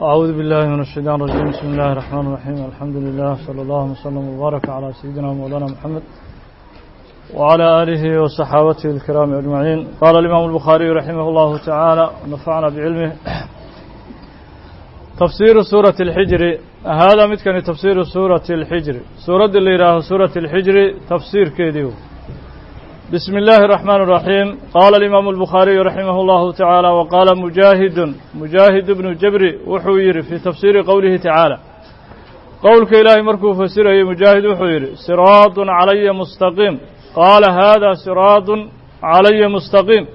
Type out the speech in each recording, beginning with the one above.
أعوذ بالله من الشيطان الرجيم بسم الله الرحمن الرحيم الحمد لله صلى الله وسلم وبارك على سيدنا مولانا محمد وعلى آله وصحابته الكرام أجمعين قال الإمام البخاري رحمه الله تعالى ونفعنا بعلمه تفسير سورة الحجر هذا متكن تفسير سورة الحجر سورة اللي راه سورة الحجر تفسير كيديو بسم الله الرحمن الرحيم قال الإمام البخاري رحمه الله تعالى وقال مجاهد مجاهد بن جبر وحوير في تفسير قوله تعالى قولك إلهي مركو فسره مجاهد وحوير صراط علي مستقيم قال هذا صراط علي مستقيم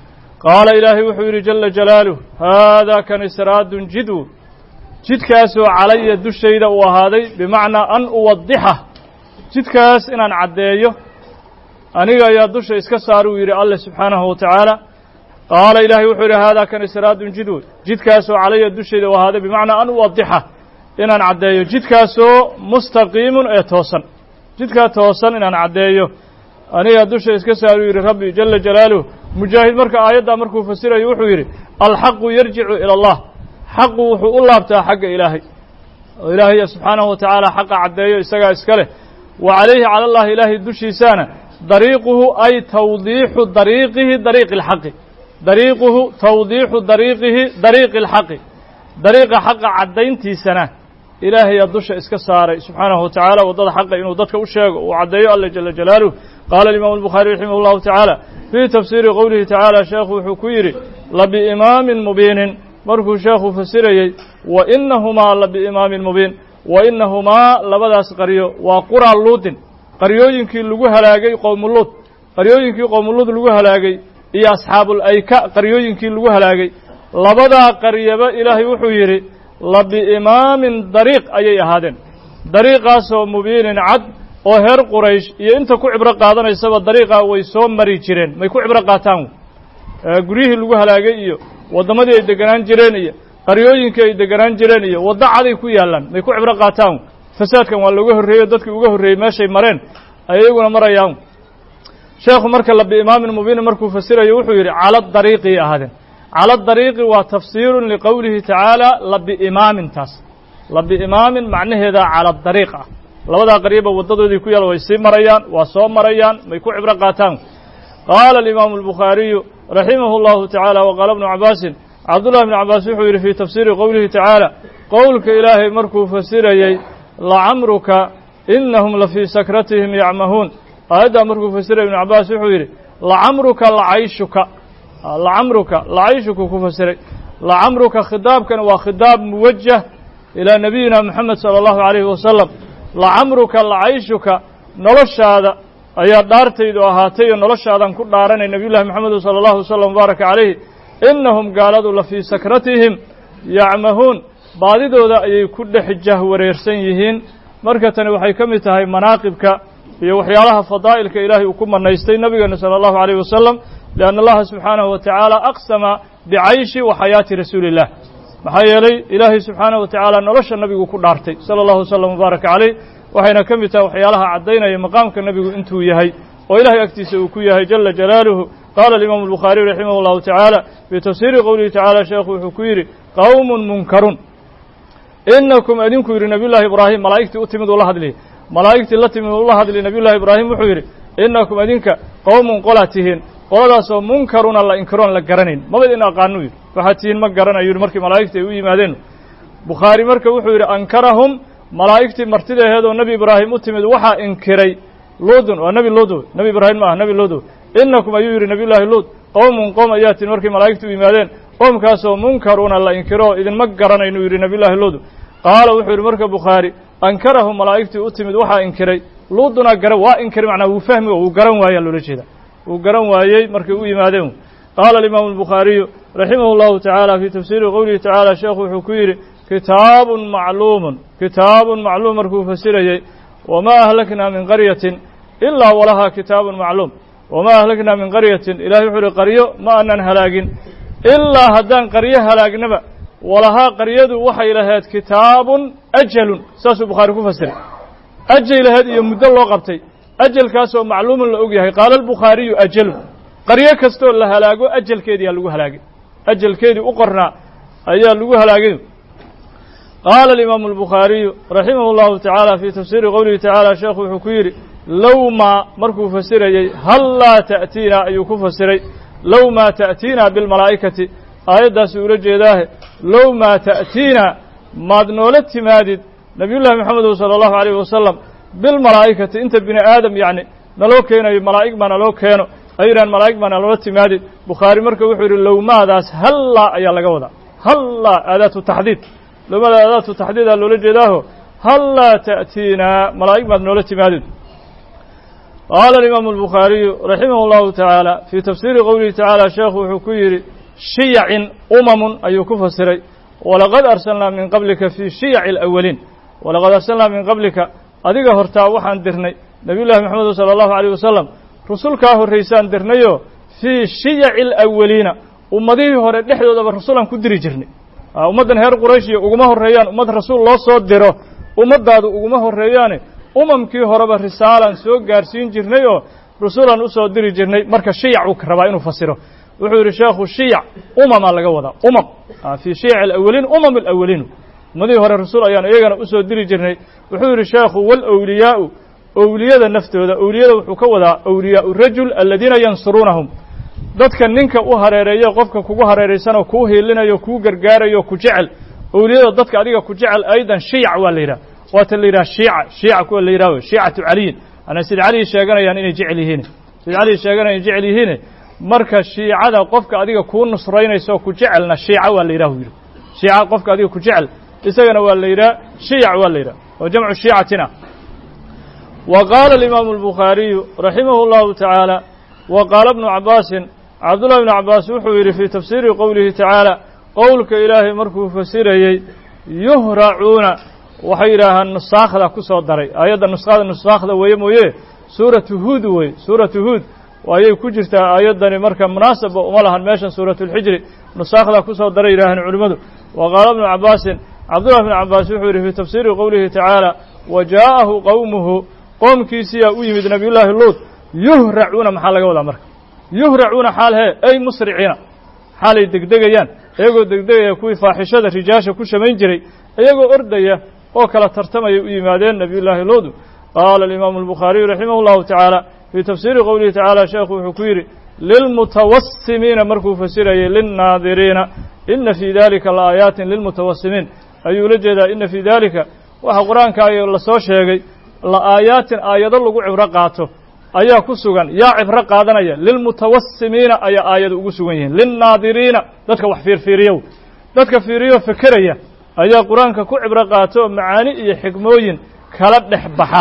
قال إلهي وحوير جل جلاله هذا كان صراط جدو jidkaasoo calaya dushayda uu ahaaday bimacnaa an uwadixa jidkaas inaan caddeeyo aniga ayaa dusha iska saar uu yidhi alle subxaanahu wa tacaala qaala ilaahay wuxuu yidhi haadaa kan siraadun jidwood jidkaasoo calaya dushayda uu ahaaday bimacnaa an uwadixa inaan caddeeyo jidkaasoo mustaqiimun ee toosan jidkaa toosan inaan caddeeyo anigaa dusha iska saar uu yidhi rabbi jala jalaaluh mujaahid marka aayaddaa markuu fasirayo wuxuu yidhi alxaqu yarjicu ila allah xaqu wuxuu u laabtaa xagga ilaahay oo ilaahay subxaanahu wa tacaala xaqa caddeeyo isagaa iska leh wa calayhi cala allahi ilaahay dushiisaana dariiquhu ay tawdiixu dariiqihi dariiqi alxaqi dariiquhu tawdiixu dariiqihi dariiqi alxaqi dariiqa xaqa caddayntiisana ilaahayaa dusha iska saaray subxaanahu wa tacaala waddada xaqa inuu dadka u sheego uu caddeeyo alla jala jalaaluh qaala alimaamu albukhaari raximah llahu tacaala fii tafsiiri qowlihi tacaala sheekhu wuxuu ku yidhi labiimaamin mubiinin markuu sheekhu fasirayey wa inahumaa la biimaamin mubiin wa inahumaa labadaas qaryo waa quraa luudin qaryooyinkii lagu halaagay qowmuluud qaryooyinkii qowmuluud lagu halaagay iyo asxaabul ayka qaryooyinkii lagu halaagay labadaa qaryaba ilaahay wuxuu yidhi la biimaamin dariiq ayay ahaadeen dariiqaasoo mubiinin cad oo heer quraysh iyo inta ku cibro qaadanaysaba dariiqaa way soo mari jireen may ku cibro qaataan guryihii lagu halaagay iyo waddamadii ay deganaan jireen iyo qaryooyinkii ay deganaan jireen iyo waddo caday ku yaallaan may ku cibro qaataan fasaadkan waa looga horreeyo dadkii uga horreeyey meeshay mareen ay iyaguna marayaan sheekhu marka la biimaamin mubiinin markuu fasirayo wuxuu yidhi cala dariiqii ahaadeen cala dariiqi waa tafsiirun liqowlihi tacaala la biimaamin taas la biimaamin macnaheedaa cala dariiq ah labadaa qaryaba waddadoodii ku yaal way sii marayaan waa soo marayaan may ku cibro qaataan qaala alimaamu albukhaariyu raximah اllahu tacaala waqaala bnu cabaasin cabdullahi bnu cabaas wuxuu yidhi fii tafsiiri qowlihi tacaala qowlka ilaahay markuu fasirayey lacamruka inahum la fii sakratihim yacmahuun aayaddaa markuu fasirayay ibnu cabaas wuxuu yidhi lacamruka lacayshuka lacamruka lacayshuku ku fasiray lacamruka khidaabkan waa khidaab muwajah ilaa nabiyina moxamed sala allahu calayhi wasalam lacamruka lacayshuka noloshaada ayaa dhaartaydu ahaatay oo noloshaadan ku dhaaranay nebiyullahi moxamedu sala allahu wasalam mubaaraka calayhi innahum gaaladu la fii sakratihim yacmahuun baadidooda ayay ku dhex jahwareersan yihiin marka tani waxay ka mid tahay manaaqibka iyo waxyaalaha fadaa'ilka ilaahay uu ku manaystay nebigeena sala allahu alayh wasalam lianna allaha subxaanahu wa tacaala aqsama bicayshi wa xayaati rasuuli illah maxaa yeelay ilaahay subxaanahu wa tacaala nolosha nebigu ku dhaartay sala allahu wasalam mubaaraka calayh waxayna ka mid tahay waxyaalaha caddaynaya maqaamka nebigu intuu yahay oo ilahay agtiisa uu ku yahay jala jalaaluhu qaala alimaamu albukhaariy raximah llahu tacaala fii tafsiiri qowlihi tacaala sheekhu wuxuu ku yidhi qowmun munkarun inakum idinku yidhi nabiyullahi ibraahim malaa'igtii u timid uu la hadliy malaa'igtii la timid uu la hadliy nabiyullahi ibraahim wuxuu yidhi inakum idinka qowmun qolaa tihiin qoladaasoo munkaruna la inkiroon la garanayn maba idin aqaanu yidhi waxaad tihiin ma garanayo yidhi markii malaa'igtii ay u yimaadeen bukhaari marka wuxuu yidhi ankarahum malaa'igtii martidaheedoo nebi ibraahim u timid waxaa inkiray luudun waa nebi luud nebi ibraahim ma ah nebi luud inakum ayuu yidhi nebiyullaahi luud qowmun qowm ayaa tin markay malaa'igtu u yimaadeen qoomkaasoo munkaruuna la inkiro idinma garanaynu yidhi nebiyullaahi luud qaala wuxuu yidhi marka bukhaari ankarahu malaa'igtii u timid waxaa inkiray luuduna gara waa inkiray macnaa wuu fahmi wuu garan waayaa loola jeeda wuu garan waayey markay u yimaadeen qaala alimaamu albukhaariyu raximah llahu tacaala fii tafsiiri qowlihi tacaala sheekhu wuxuu ku yidhi kitaabun macluumun kitaabun macluum markuu fasirayey wamaa ahlaknaa min qaryatin ilaa walahaa kitaabun macluum wamaa ahlaknaa min qaryatin ilahay wuxuu uhi qaryo ma aanan halaagin ilaa haddaan qaryo halaagnaba walahaa qaryadu waxay lahayd kitaabun ajalun saasuu bukhaari ku fasiray ajay lahayd iyo muddo loo qabtay ajalkaasoo macluumun la og yahay qaala albukhaariyu ajalun qaryo kastoo la halaago ajalkeediyaa lagu halaagay ajalkeedii u qornaa ayaa lagu halaagay qaala alimaamu albukhaariyu raximah اllahu tacaala fii tafsiiri qowlihi tacaala sheekhu wuxuu ku yidhi low maa markuu fasirayey hallaa ta'tiina ayuu ku fasiray low maa ta'tiina bilmalaa'ikati aayaddaasi ula jeedaahe low maa ta'tiina maad noola timaadid nabiyullahi moxamedu sala allahu alayh wasalam bilmalaa'ikati inta bini aadam yacni naloo keenayo malaa'ig baa naloo keeno ayidhahan malaa'ig baa naloola timaadid bukhaari marka wuxuu yidhi lowmaadaas hallaa ayaa laga wadaa hallaa aadaatu taxdiid lowmada aadaatu taxdiidaa loola jeedaaho hallaa ta'tiina malaa'ig baad noola timaadid qaala alimaamu albukhaariyu raximah allahu tacaala fii tafsiiri qowlihi tacaala sheekhu wuxuu ku yidhi shiyacin umamun ayuu ku fasiray walaqad arsalnaa min qablika fii shiyaci alawaliin walaqad arsalnaa min qablika adiga hortaa waxaan dirnay nebiyullahi moxamedu sala allahu alayh wasalam rusulkaa horraysaan dirnayoo fii shiyaci alawaliina ummadihii hore dhexdoodaba rasulaan ku diri jirnay ummaddan reer qurayshiya uguma horreeyaan ummad rasuul loo soo diro ummaddaadu uguma horreeyaane umamkii horeba risaalaan soo gaarsiin jirnay oo rasuulaan u soo diri jirnay marka shiyac uu rabaa inuu fasiro wuxuu yidhi sheekhu shiyac umamaa laga wadaa umam fii shiyac alawaliin umam alawaliinu ummadihii hore rasuul ayaan iyagana usoo diri jirnay wuxuu yidhi sheekhu walwliyaau owliyada naftooda owliyada wuxuu ka wadaa awliyaau rajul aladiina yansuruunahum dadka ninka u hareereeyo qofka kugu hareeraysanoo kuu hiilinayo kuu gargaarayo ku jecel owliyada dadka adiga ku jecel aydan shiyac waa la yidhaha waata la yidhaha shiica shiica kuwa la yidhaho shiicatu caliyin ana sid cali sheeganayaan inay jecel yihiin sid cali sheeganaya jecel yihiine marka shiicada qofka adiga kuu nusraynayso ku jecelna shiica waa la yidhahu yidhi shiica qofka adiga ku jecel isagana waa la yidhaha shiyac waa la yidhaha oo jamcu shiicatina wa qaala alimaamu albukhaariyu raximahu allahu tacaala wa qaala bnu cabaasin cabdullahi bnu cabbaas wuxuu yidhi fii tafsiiri qowlihi tacaala qowlka ilaahay markuu fasirayey yuhracuuna waxay yidhaahaan nusaakhda ku soo daray aayadda nuskhada nusaakhda weeye mooye suuratu huud wey suuratu huud ayay ku jirtaa aayaddani marka munaasaba uma lahan meeshan suuratulxijri nusaakhda ku soo daray yidhaaheen culimmadu wa qaala bnu cabbaasin cabdullahi bnu cabbaas wuxuu yidhi fii tafsiiri qowlihi tacaala wa jaa'ahu qowmuhu qoomkiisiyaa u yimid nabiyullaahi luud yuhracuuna maxaa laga wadaa marka yuhracuuna xaal hee ay musriciina xaalay degdegayaan iyagoo degdegaya kuwii faaxishada rijaasha ku shamayn jiray iyagoo ordaya oo kala tartamaya u yimaadeen nabiyullaahi luudu qaala alimaamu albukhaariyu raximah llahu tacaala fii tafsiiri qowlihi tacaala sheekhu wuxuu ku yidhi lilmutawasimiina markuu fasirayay linnaadiriina ina fii dalika laaayaatin lilmutawasimiin ayuu la jeedaa ina fii dalika waxa qur-aanka ay lasoo sheegay la'aayaatin aayado lagu cibro qaato ayaa ku sugan yaa cibro qaadanaya lilmutawasimiina ayaa aayado ugu sugan yihiin linnaadiriina dadka wax fiirfiiriyow dadka fiiriyo fekeraya ayaa qur-aanka ku cibro qaato macaani iyo xikmooyin kala dhex baxa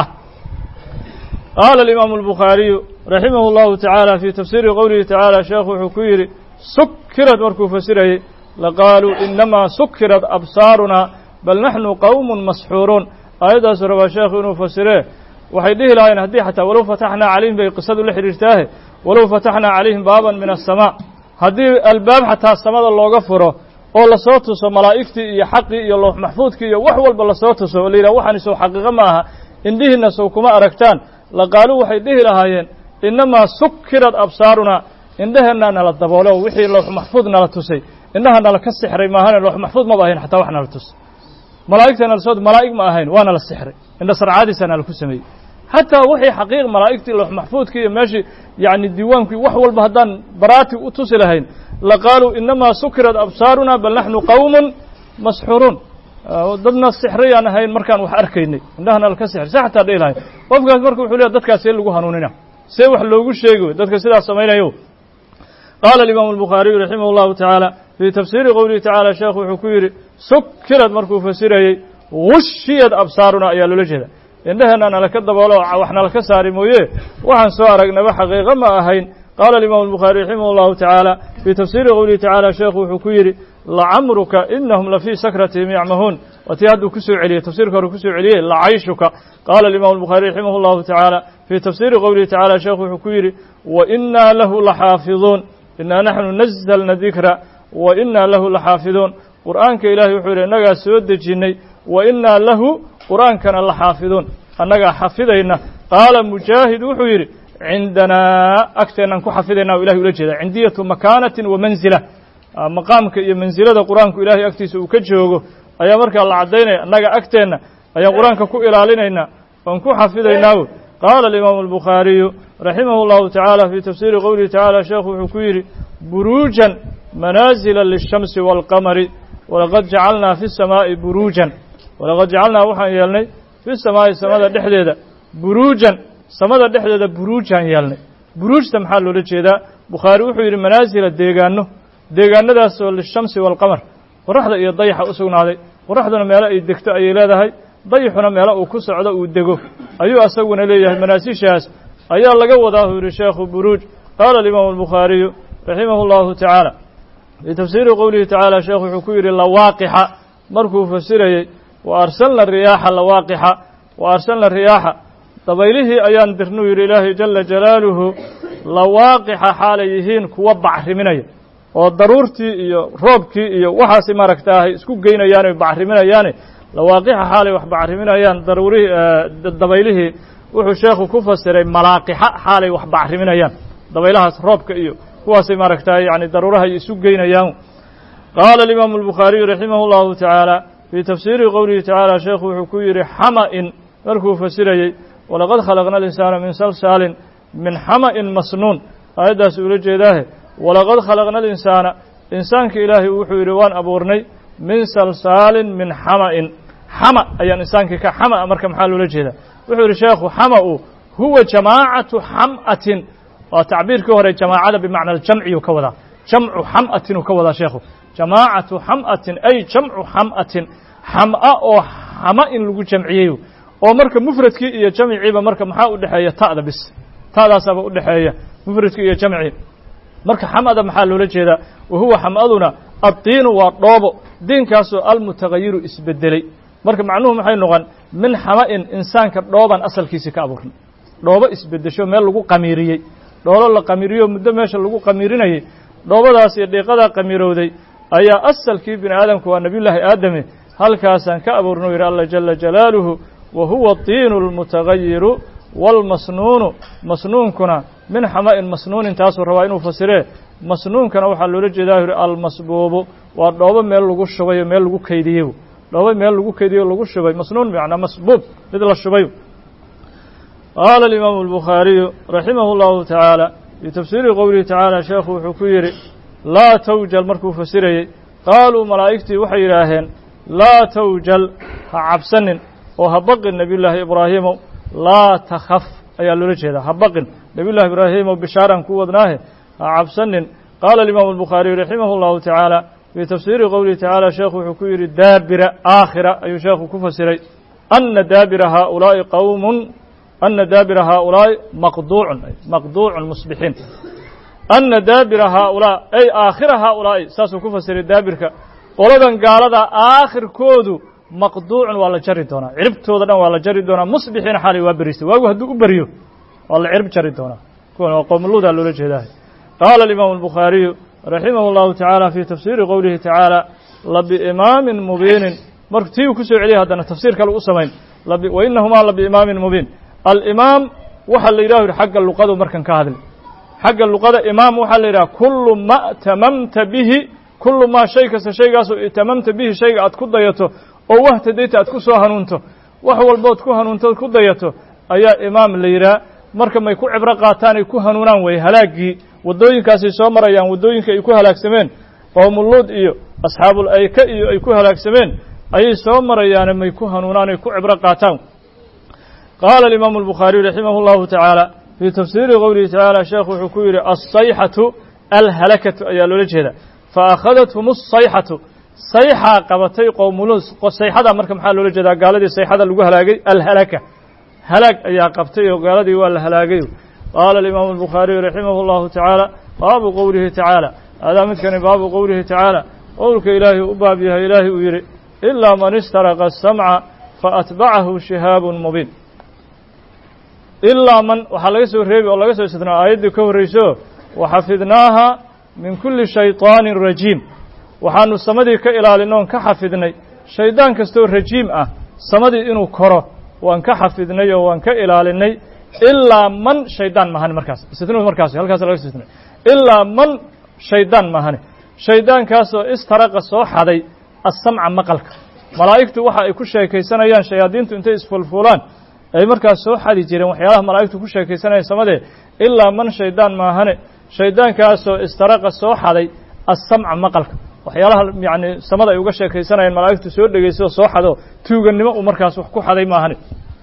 qaala alimaamu albukhaariyu raximahu llahu tacaala fii tafsiiri qowlihi tacaala sheekhu wuxuu ku yidhi sukirad markuu fasirayey laqaaluu inamaa sukirat absaarunaa bal naxnu qowmun masxuuruun aayaddaasu rabaa sheekhu inuu fasiree waxay dhihi lahaayeen haddii xataa walow fataxnaa calayhim bay qisadu la xidhiirtaahe walow fataxnaa calayhim baaban min aلsamaa haddii albaab xataa samada looga furo oo lasoo tuso malaa'igtii iyo xaqii iyo loox maxfuudkii iyo wax walba lasoo tuso oo la yidhaha waxaani sow xaqiiqo ma aha indhihiinna sow kuma aragtaan laqaaluu waxay dhihi lahaayeen inamaa sukirad absaarunaa indhaheenaa nala daboolo wixii loox maxfuud nala tusay indhaha nala ka sixray maahane loox maxfuud maba ahayn xataa wax nala tus malaa'igta nala soo malaa'ig ma ahayn waana la sixray indha sarcaadiisa nala ku sameeyey xataa wixii xaqiiq malaa'igtii loox maxfuudkii iyo meeshii yacni diiwaankii wax walba haddaan baraati u tusi lahayn laqaaluu inamaa sukirat absaaruna bal naxnu qowmun masxuruun dadna sixrayaan ahayn markaan wax arkaynay indhahana laka sixray se xataa dhihi lahayn qofkaas marka wuxuu leeya dadkaas see lagu hanuunina see wax loogu sheegi dadka sidaas samaynayo qaala alimaamu albukhaariyu raximah allahu tacaala fii tafsiiri qowlihi tacaala sheekhu wuxuu ku yidhi sukirad markuu fasirayey gushiyad absaaruna ayaa loola jeeda indhaheenna nalaka daboolo wax nalaka saari mooye waxaan soo aragnaba xaqiiqo ma ahayn qaala alimaamu albukhaari raximah allahu tacaala fii tafsiiri qowlihi tacaala sheekhu wuxuu ku yidhi lacamruka inahum lafii sakratihim yacmahuun waa tii hadduu kusoo celiyey tafsirka hore kusoo celiyey lacayshuka qaala alimaamu albukhaari raximah allahu tacaala fii tafsiiri qowlihi tacaala sheekhu wuxuu ku yidhi wa inaa lahu laxaafiduun inaa naxnu nazalna dikra wa inaa lahu laxaafiduun qur'aanka ilahay wuxuu yidhi innagaa soo dejinnay wa inaa lahu qur'aankana la xaafiduun annagaa xafidayna qaala mujaahid wuxuu yidhi cindanaa agteennan ku xafidayna o ilahay ula jeeda cindiyatu makaanatin wa manzila maqaamka iyo mansilada qur-aanku ilahay agtiisa uu ka joogo ayaa markaa la caddaynaya annaga agteenna ayaan qur-aanka ku ilaalinaynaa oon ku xafidaynaa wey qaala alimaamu albukhaariyu raximah اllahu tacaala fii tafsiiri qowlihi tacala sheekhu wuxuu ku yidhi buruujan manaasila lishamsi wاlqamari walaqad jacalnaa fi samaa'i buruujan walaqad jacalnaa waxaan yeelnay fi samaa'i samada dhexdeeda buruujan samada dhexdeeda buruujaan yeelnay buruujta maxaa loola jeedaa bukhaari wuxuu yidhi manaasila deegaano deegaanadaasoo lishamsi waalqamar qoraxda iyo dayaxa u sugnaaday qoraxduna meelo ay degto ayay leedahay dayaxuna meelo uu ku socdo uu dego ayuu asaguna leeyahay manaasishaas ayaa laga wadaa uu yidhi sheekhu buruuj qaala alimaamu albukhaariyu raximah اllahu tacaala fii tafsiiri qowlihi tacaala sheekhu wuxuu ku yidhi lawaaqixa markuu fasirayey wa arsalna riyaaxa lawaaqixa wa arsalna riyaaxa dabaylihii ayaan dirnuu yidhi ilaahay jala jalaaluhu lawaaqixa xaalay yihiin kuwa bacriminaya oo daruurtii iyo roobkii iyo waxaasi maaragtaahay isku geynayaan oy bacriminayaane lawaaqixa xaalay wax bacriminayaan daruurihii dabaylihii wuxuu sheekhu ku fasiray malaaqixa xaalay wax bacriminayaan dabaylahaas roobka iyo kuwaasay maaragtaay yani daruuraha isu geynayaan qaala alimaamu albukhaariyu raximah اllahu tacaala fii tafsiiri qowlihi tacaala sheekhu wuxuu ku yidhi xama-in markuu fasirayey walaqad khalaqna alinsaana min salsaalin min xama-in masnuun aayaddaas ula jeedaahe walaqad khalaqna alinsaana insaanka ilaahay wuxuu yidhi waan abuurnay min salsaalin min xama-in xama ayaan insaankii ka xama marka maxaa loola jeedaa wuxuu yidhi sheekhu xama-u huwa jamaacatu xam'atin waa tacbiirkii hore jamaacada bimacna aljamciyu ka wadaa jamcu xam'atin uu ka wadaa sheekhu jamaacatu xam'atin ay jamcu xam'atin xam'a oo xama in lagu jamciyey oo marka mufradkii iyo jamciiba marka maxaa u dhexeeya ta'da bis ta'daasaaba u dhexeeya mufradkii iyo jamci marka xam'ada maxaa loola jeedaa wa huwa xam'aduna addiinu waa dhoobo diinkaasoo almutagayiru isbedelay marka macnuhu maxay noqon min xama'in insaanka dhooban asalkiisii ka abuurnay dhoobo isbedesho meel lagu qamiiriyey dhoolo la qamiiriyo muddo meesha lagu qamiirinayey dhoobadaas iyo dhiiqadaa qamiirowday ayaa asalkii bini aadamku waa nebiyullaahi aadame halkaasaan ka abuurno yidhi alla jala jalaaluhu wa huwa diinu almutagayiru waalmasnuunu masnuunkuna min xama'in masnuunin taasuu rabaa inuu fasiree masnuunkana waxaa loola jeedaa yidhi almasbuubu waa dhoobo meel lagu shubay oo meel lagu keydiyey dhoobo meel lagu keydiyey o lagu shubay masnuun bimacnaa masbuub mid la shubay qaala alimaamu albukhaariyu raximah اllahu tacaala fii tafsiiri qowlihi tacaala sheekhu wuxuu ku yidhi laa tawjal markuu fasirayey qaaluu malaa'igtii waxay yidhaaheen laa tawjal ha cabsanin oo ha baqin nebiyullaahi ibraahiimow laa takhaf ayaa loola jeedaa ha baqin nebiyullahi ibraahiimow bishaaran ku wadnaahe ha cabsanin qaala alimaamu albukhaariyu raximah اllahu tacaala fii tafsiiri qowlihi tacaala sheekhu wuxuu ku yidhi daabira aakhira ayuu sheekhu ku fasiray ana daabira haaulaa'i qowmun ana daabira haaulaa'i maqduucun maqduucun musbixiin ana daabira haaulaa ay aakhira haaulaa'i saasuu ku fasiray daabirka qoladan gaalada aakhirkoodu maqduucun waa la jari doonaa ciribtooda dhan waa la jari doonaa musbixiina xaalay waa beriistay waagu hadduu u beryo waa la cirib jari doonaa kuwan waa qowmuluudaa loola jeedaah qaala alimaamu albukhaariyu raximah اllahu tacaala fii tafsiiri qowlihi tacaala labiimaamin mubiinin marka tii uu ku soo celiyay haddana tafsiir kale u samayn wa inahumaa labiimaamin mubiin alimaam waxaa la yidhah yidhi xagga luqadu markan ka hadli xagga luqada imaam waxaa la yidhaha kullu ma tamamta bihi kullu maa shay kasta shaygaasoo itamamta bihi shayga aad ku dayato oo wahtadayta aad ku soo hanuunto wax walbood ku hanuuntood ku dayato ayaa imaam la yidhaha marka may ku cibro qaataan ay ku hanuunaan weye halaaggii waddooyinkaasay soo marayaan waddooyinka ay ku halaagsameen qowmuluud iyo asxaabul ayka iyo ay ku halaagsameen ayay soo marayaane may ku hanuunaan ay ku cibro qaataan qaala alimaamu albukhaariyu raximah اllahu tacaala fii tafsiiri qowlihi tacaala sheekhu wuxuu ku yidhi alsayxatu alhalakatu ayaa loola jeeda faakhadathm asayxatu sayxaa qabatay qowmuluud sayxada marka maxaa loola jeedaa gaaladii sayxada lagu halaagay alhalaka halaag ayaa qabtay oo gaaladii waa la halaagay qaala alimaamu albukhaariyu raximah اllahu tacaala baabu qowlihi tacaala adaa midkani baabu qowlihi tacaala qowlka ilaahay u baab yahay ilaahay uu yidhi ilaa man istaraqa asamca faatbacahu shihaabun mubiin ilaa man waxaa laga soo reebi oo laga soo istidnaa aayaddii ka horrayso waxafidnaaha min kulli shayطaanin rajiim waxaanu samadii ka ilaalina oon ka xafidnay shaydaan kastoo rajiim ah samadii inuu koro waan ka xafidnay oo waan ka ilaalinay ilaa man shaydaan mahane markaas istidnu markaas halkaas laga soo istidnay ilaa man shaydaan mahane shaydaankaasoo istaraqa soo xaday asamca maqalka malaa'igtu waxa ay ku sheekaysanayaan shayaadiintu intay isfulfulaan ay markaas soo xadi jireen waxyaalaha malaa'igtu ku sheekaysanayaan samadee ilaa man shaydaan maahane shaydaankaasoo istaraqa soo xaday assamca maqalka waxyaalaha yacni samada ay uga sheekaysanayaan malaa'igtu soo dhegayso soo xado tuugannimo uu markaas wax ku xaday maahane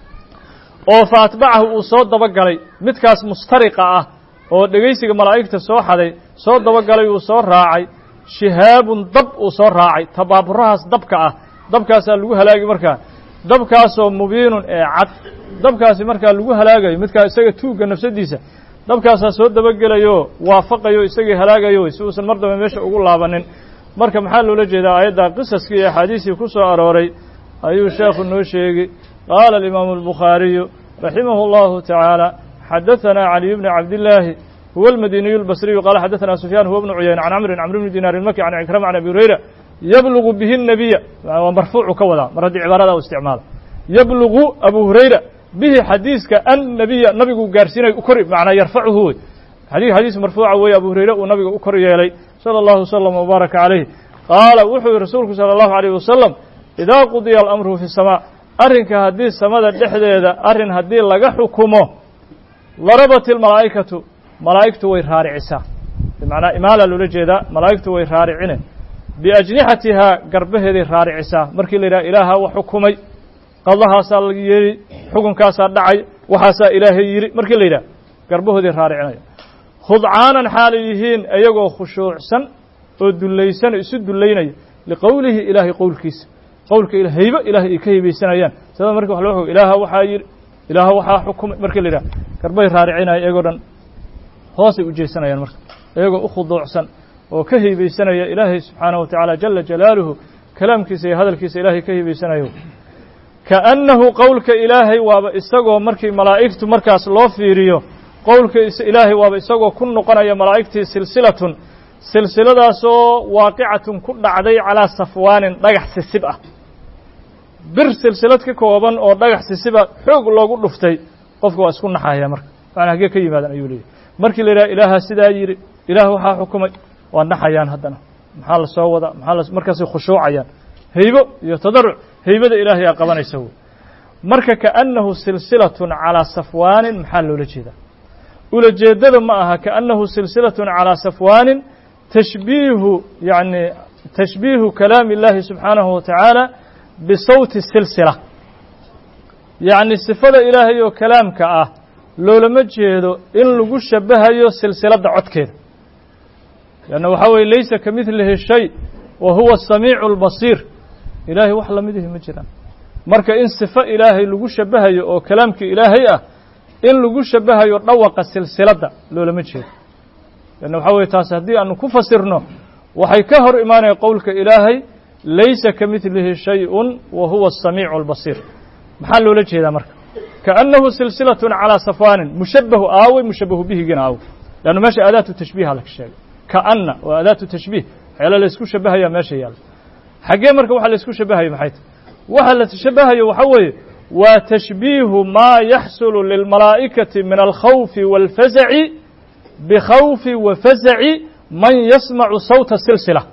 oo fa atbacahu uu soo dabagalay midkaas mustariqa ah oo dhegaysiga malaa'igta soo xaday soo dabagalay uu soo raacay shihaabun dab uu soo raacay tabaaburahaas dabka ah dabkaasaa lagu halaagi markaa dabkaasoo mubiinun ee cad dabkaasi markaa lagu halaagayo midkaa isaga tuugga nafsadiisa dabkaasaa soo dabagelayo waafaqayo isagii halaagayo si uusan mar dambe meesha ugu laabanin marka maxaa loola jeedaa aayadda qisaskii iyo axaadiistii ku soo arooray ayuu sheekhu noo sheegi qaala alimaamu albukhaariyu raximahu allahu tacaala xadaثana caliy bni cabdillaahi huwa almadiniyu albasriyu qaala xadaثana sufyaan huwa bnu cuyayna can camrin camr bni dinaar ilmaki can cikrama can abi hurayra yablugu bihi الnabiya waa marfuucu ka wadaa mar haddii cibaarada u isticmaala yablugu abu hurayra bihi xadiiska annabiya nabigu gaarsiinay u kor macnaa yarfacuhu wey xadii xadiis marfuuca weeye abu hurayre uu nabiga u kor yeelay salى اllahu wslm wbaaraka calayh qaala wuxuu yihi rasuulku salى اllahu عalيyh wasalam idaa qudiya alamru fi الsamaa arrinka haddii samada dhexdeeda arrin haddii laga xukumo larabat ilmalaa'ikatu malaa'igtu way raaricisaa bimacnaa imaala loola jeedaa malaa'igtu way raaricine biajnixatihaa garbaheeday raaricisaa markii la yidhaha ilaaha wax xukumay qadahaasaa la yeeli xukunkaasaa dhacay waxaasaa ilaahay yidhi markii la yidhaha garbahooday raaricinaya khudcaanan xaalay yihiin iyagoo khushuucsan oo dullaysan isu dullaynaya liqowlihi ilaahay qowlkiisa qowlka haybo ilahay ay ka hibaysanayaan sida marka wax loo og ilaaha waxaa yidhi ilaaha waxaa xukumay markii la yidhaha garbahay raaricinaya iyagoo dhan hoosay u jeesanayaan marka iyagoo u khuduucsan oo ka hibaysanaya ilaahay subxaanaه wa tacaala jala jalaaluhu kalaamkiisa iyo hadalkiisa ilaahay ka hibaysanayo kaأnnahu qowlka ilaahay waaba isagoo markii malaa'igtu markaas loo fiiriyo qowlka ilaahay waaba isagoo ku noqonaya malaa'igtii silsilatun silsiladaasoo waaqicatun ku dhacday calaa safwaanin dhagax sisib ah bir silsilad ka kooban oo dhagax sisiba xoog loogu dhuftay qofka waa isku naxaya marka macnaa haggee ka yimaadan ayuu leeyahy markii la yidhaha ilaaha sidaa yidhi ilaah waxaa xukumay waa naxayaan haddana maxaa la soo wadaa maxaa la markaasay khushuucayaan haybo iyo tadaruc haybada ilaahay aa qabanaysa wey marka kaأnnahu silsilatun calىa safwaanin maxaa loola jeedaa ulajeedada ma aha kaأnnahu silsilatun calىa safwaanin tashbiihu yani tashbiihu kalaami اllahi subxaanahu wa tacaala bisawti silsila yacni sifada ilaahay oo kalaamka ah loolama jeedo in lagu shabahayo silsiladda codkeeda leanna waxaa weye laysa ka midlihi shay wa huwa asamiicu اlbasiir ilaahay wax lamidihi ma jiraan marka in sifo ilaahay lagu shabahayo oo kalaamkii ilaahay ah in lagu shabahayo dhawaqa silsiladda loolama jeedo leanna waxaa weye taas haddii aanu ku fasirno waxay ka hor imaanaya qowlka ilaahay laysa ka midlihi shayءun wa huwa الsamiicu اlbasiir maxaa loola jeedaa marka kaأnnahu silsilaة calىa safwaanin mushabahu aawey mushabahu bihigina aawey leanna meesha aadaatu tashbiiha laga sheegay kaأna waa aadaatu tashbiih waxyaala la isku shabahaya meesha yaalla xaggee marka waxa la isku shabahaya maxay tahy waxa la shabahayo waxa weeye waa tashbiihu maa yaxsulu lilmalaa'ikati min alkhawfi wاlfazaci bikhawfi wa fazaci man yasmacu sawta silsila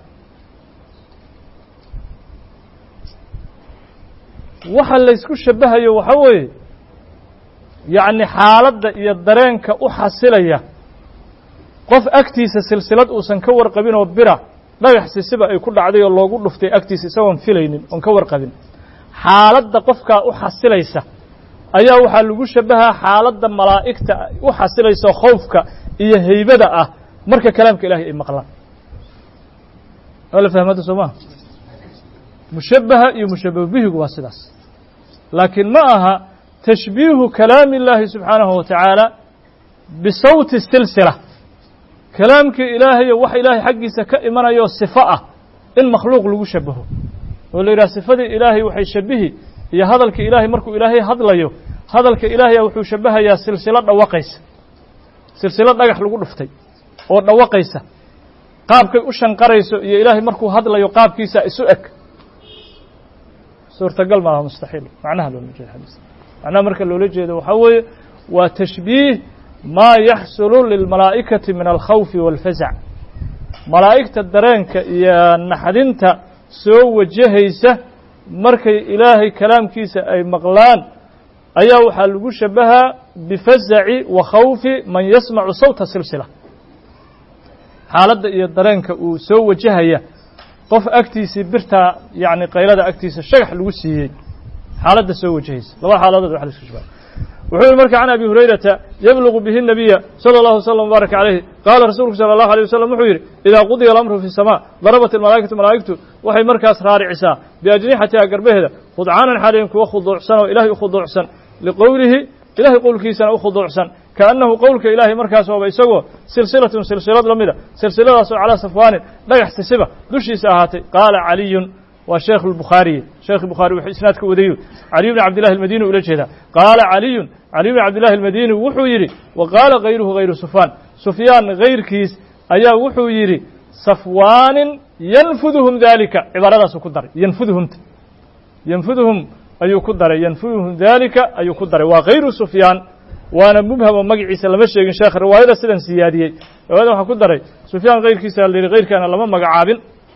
waxa la ysku shabahayo waxa weeye yacni xaaladda iyo dareenka u xasilaya qof agtiisa silsilad uusan ka warqabin oo bira dhagax sisiba ay ku dhacday oo loogu dhuftay agtiisa isagoon filaynin oon ka warqabin xaaladda qofkaa u xasilaysa ayaa waxaa lagu shabahaa xaaladda malaa'igta u xasilaysa khowfka iyo haybada ah marka kalaamka ilahay ay maqlaan waa la fahmada soo maha mushabaha iyo mushabahu bihigu waa sidaas laakiin ma aha tashbiihu kalaami اllaahi subxaanahu wa tacaala bisawti silsila kalaamkii ilaahayo wax ilaahay xaggiisa ka imanayoo sifo ah in makhluuq lagu shabaho oo la yidhaha sifadii ilaahay waxay shabihi iyo hadalka ilaahay markuu ilaahay hadlayo hadalka ilaahaya wuxuu shabahayaa silsilo dhawaqaysa silsilo dhagax lagu dhuftay oo dhawaqaysa qaabkay u shanqarayso iyo ilaahay markuu hadlayo qaabkiisa isu eg suurtagal maaha mustaxiil macnaha loola jeeda xadiis macnaha marka loola jeedo waxaa weeye waa tashbiih maa yaxsulu lilmalaa'ikati min alkhawfi wاlfazac malaa'igta dareenka iyo naxdinta soo wajahaysa markay ilaahay kalaamkiisa ay maqlaan ayaa waxaa lagu shabahaa bifazaci wa khawfi man yasmacu sawta silsila xaaladda iyo dareenka uu soo wajahaya qof agtiisii birtaa yacni qaylada agtiisa shagax lagu siiyey xaaladda soo wajahaysa laba xaaladood wax la isku shabaha wuxuu yihi marka can abi hurayrata yablugu bihi nabiya salى اllahu wslam wbaarak calayhi qaala rasuulku salى اllahu alيه wasalam wuxuu yidhi idaa qudiya alamru fi الsama darabat almalaa'ikatu malaa'igtu waxay markaas raaricisaa biajnixatiha garbaheeda khudcaanan xaaliyan kuwa khuduucsan oo ilahay u khuduucsan liqowlihi ilahay qowlkiisana u khuduucsan kaannahu qowlka ilaahay markaas waaba isagoo silsilatun silsilad la mida silsiladaasoo calaa safwaanin dhagax sisiba dushiisa ahaatay qaala caliyun waa sheekh الbukhaariye sheekh bukhaari wuxuu isnaadka wadayu caliy bn cabdillahi almadini ula jeedaa qaala caliyun caliy bn cabdillahi almadini wuxuu yidhi wa qaala kayruhu hayru sufyaan sufyaan kayrkiis ayaa wuxuu yidhi safwaanin yanfuduhum dalika cibaaradaasuu ku daray yanfuduhumta yanfuduhum ayuu ku daray yanfuduhum dalika ayuu ku daray waa kayru sufyaan waana mubhamo magaciisa lama sheegin sheekh riwaayada sidan siyaadiyey riwaayada waxaa ku daray sufyaan kayrkiisa la yidhi kayrkaana lama magacaabin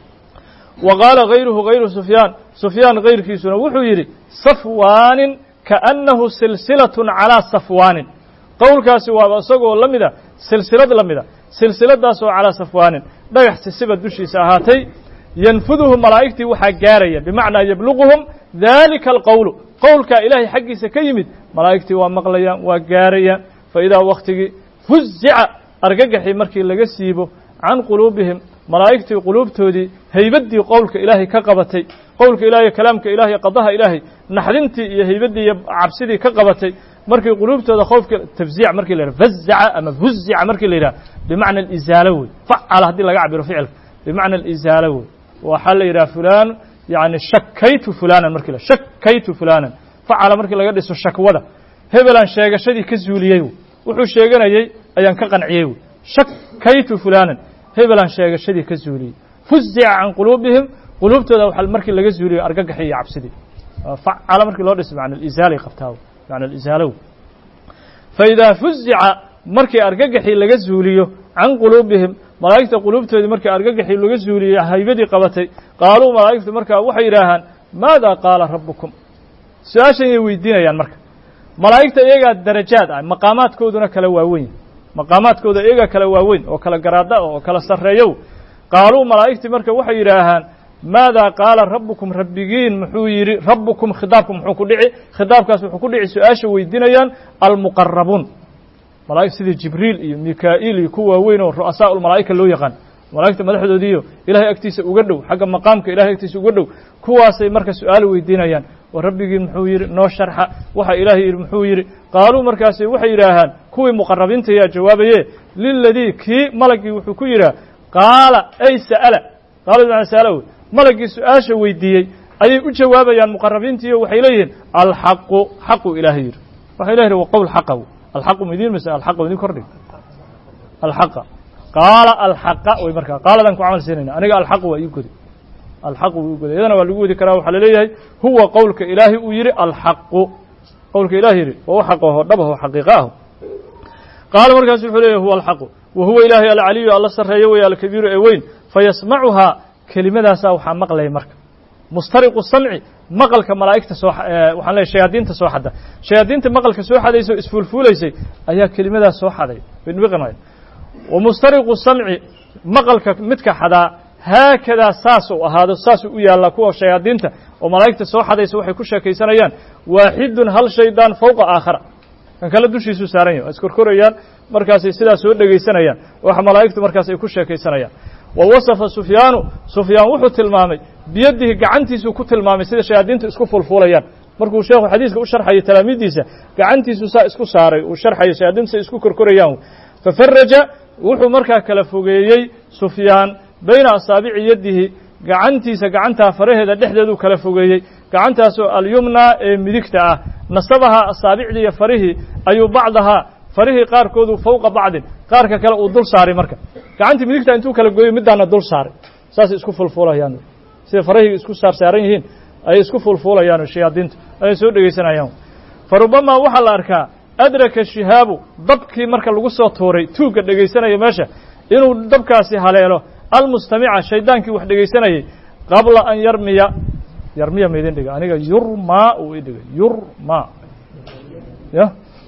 wa qaala kayruhu kayru sufyaan sufyaan kayrkiisuna wuxuu yidhi safwaanin kaannahu silsilatun calaa safwaanin qowlkaasi waaba isagoo la mida silsilad la mida silsiladaasoo calaa safwaanin dhagax sisiba dushiisa ahaatay yanfuduhu malaa'igtii waxaa gaaraya bimacnaa yabluquhum dalika alqowlu qowlkaa ilaahay xaggiisa ka yimid malaa'igtii waa maqlayaan waa gaarayaan fa idaa wakhtigii fuzica argagaxii markii laga siibo can quluubihim malaa'igtii quluubtoodii haybaddii qowlka ilaahay ka qabatay qowlka ilahay kalaamka ilahay qadaha ilaahay naxdintii iyo haybaddii iyo cabsidii ka qabatay markii quluubtooda khoofka tafziic markii la yidhaha fazaca ama fuzica markii la yidhaha bimacna alizaalo wey facala haddii laga cabiro ficilka bimacna alizaalo wey waxaa la yidhaha fulaan yani shakaytu fulanan marki la shakaytu fulanan facala markii laga dhiso shakwada hebelaan sheegashadii ka zuuliyey wuxuu sheeganayey ayaan ka qanciyey wy shakaytu fulanan hebelaan sheegashadii ka zuuliyey fuzica can quluubihim quluubtooda waxa markii laga zuuliyo argagaxi iyo cabsidii facala markii loo dhiso macna alizaalay qabtaa macna alizaalow fa idaa fuzica markii argagaxii laga zuuliyo can quluubihim malaa'igta quluubtoodii markii argagaxii laga zuuliyey haybadii qabatay qaaluu malaa'igtu markaa waxay yidhaahaan maada qaala rabbukum su-aashan yay weydiinayaan marka malaa'igta iyagaa darajaad ah maqaamaadkooduna kala waaweyn maqaamaadkooda iyagaa kala waaweyn oo kala garaada oo kala sarreeyow qaaluu malaa'igtii marka waxay yidhaahaan maada qaala rabbukum rabbigiin muxuu yidhi rabbukum khidaabku muxuu ku dhici khidaabkaas wuxuu ku dhici su-aasha weydiinayaan almuqarabuun malaa'ig sidii jibriil iyo mikaa'iil iyo ku waaweyn oo ru'asaa ulmalaa'ika loo yaqaan malaa'igta madaxdoodiiyo ilahay agtiisa uga dhow xagga maqaamka ilahay agtiisa uga dhow kuwaasay marka su-aal weydiinayaan oo rabbigii muxuu yidhi noo sharxa waxa ilaahay yidhi muxuu yidhi qaaluu markaasi waxay yidhaahaan kuwii muqarabiinta yaa jawaabaye liladii kii malagii wuxuu ku yidhaha qaala ay sa'ala qaala bimacna sa'ala wey malagii su-aasha weydiiyey ayay u jawaabayaan muqarabiintiiyo waxay leeyihiin alxaqu xaqu ilaahay yidhi waxa ilah yidhi wa qowl xaqa alxaqu midiin mise alxaqa idin kordhig alxaqa qaala alxaqa way markaa qaaladan ku camal siinayna aniga alxaqu waa ii godi alxaqu waa ii goday iyadana waa lagu wadi karaa waxaa laleeyahay huwa qowlka ilaahay uu yidhi alxaqu qowlka ilahay yidhi waa u xaqaho dhabaho xaqiiqa aho qaala markaasu wuxuu leeyahy huwa alxaqu wa huwa ilaahay alcaliyu alla sarreeyo wey alkabiiru ee weyn fayasmacuhaa kelimadaasaa waxaa maqlaya marka mustariqu samci maqalka malaa'igta soo waxaan leeyahy shayaadiinta soo xada shayaadiinta maqalka soo xadaysa oo isfuulfuulaysay ayaa kelimadaas soo xaday binbiqinaya wa mustariqu samci maqalka midka xadaa haakadaa saasuu ahaado saasuu u yaallaa kuwa shayaadiinta oo malaa'igta soo xadaysa waxay ku sheekaysanayaan waaxidun hal shaydaan fowqa aakhara kan kale dushiisuu saaran yahy waa iskorkorayaan markaasay sidaa soo dhegaysanayaan waxa malaa'igtu markaas ay ku sheekaysanayaan wa wasafa sufyaanu sufyaan wuxuu tilmaamay biyadihi gacantiisuu ku tilmaamay sida shayaadiintu isku fulfulayaan markuu sheekhu xadiiska u sharxayo talaamiiddiisa gacantiisu saa isku saaray uu sharxayo shayaadiintu say isku korkorayaan fafaraja wuxuu markaa kala fogeeyey sufyaan bayna asaabici yadihi gacantiisa gacantaa faraheeda dhexdeeduu kala fogeeyey gacantaasoo alyumna ee midigta ah nasabahaa asaabicdii iyo farihii ayuu bacdahaa farihii qaarkoodu fowqa bacdin qaarka kale uu dul saaray marka gacantii midigta intuu kala gooyey middaana dul saaray saasay isku fulfuulayaan sida farahii isku saarsaaran yihiin ayay isku fulfuulayaan shayaadiintu ayay soo dhegaysanayaan fa rubamaa waxaa la arkaa adraka shihaabu dabkii marka lagu soo tuuray tuugga dhegaysanaya meesha inuu dabkaasi haleelo almustamica shaydaankii wax dhegaysanayay qabla an yarmiya yarmiya ma idin dhiga aniga yurmaa uu idhigay yurma ya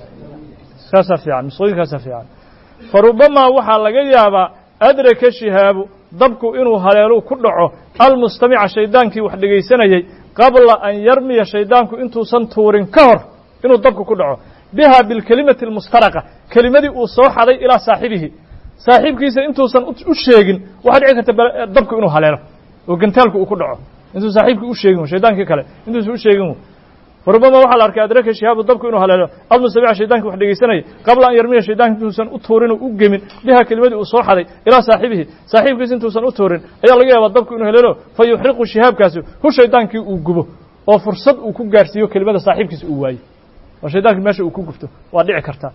kaasaa fiican nusqooyinkaasaa fiican farubamaa waxaa laga yaabaa adraka shihaabu dabku inuu haleelu ku dhaco almustamica shaydaankii wax dhegaysanayey qabla an yarmiya shaydaanku intuusan tuurin ka hor inuu dabku ku dhaco biha bilkelimati almustaraqa kelimadii uu soo xaday ilaa saaxibihi saaxiibkiisa intuusan u sheegin waxaa dhici karta dabku inuu haleelo oo gantaalku uu ku dhaco intuu saaxiibkii u sheegin shaydaankii kale intuusan u sheegin farubama waxaa la arkay adraka shihaabu dabku inuu haleelo almustamica shaydankii wax dhegaysanayay qabla an yarmiya shaydaanka intuusan u tuurin oo u gemin biha kelimadii uu soo xaday ilaa saaxibihi saaxiibkiisa intuusan u tuurin ayaa laga yaabaa dabku inuu haleelo fa yuxriqu shihaabkaasi hu shaydaankii uu gubo oo fursad uu ku gaarsiiyo kelimada saaxiibkiisa uu waayo oo shaydaankii meesha uu ku gubto waa dhici kartaa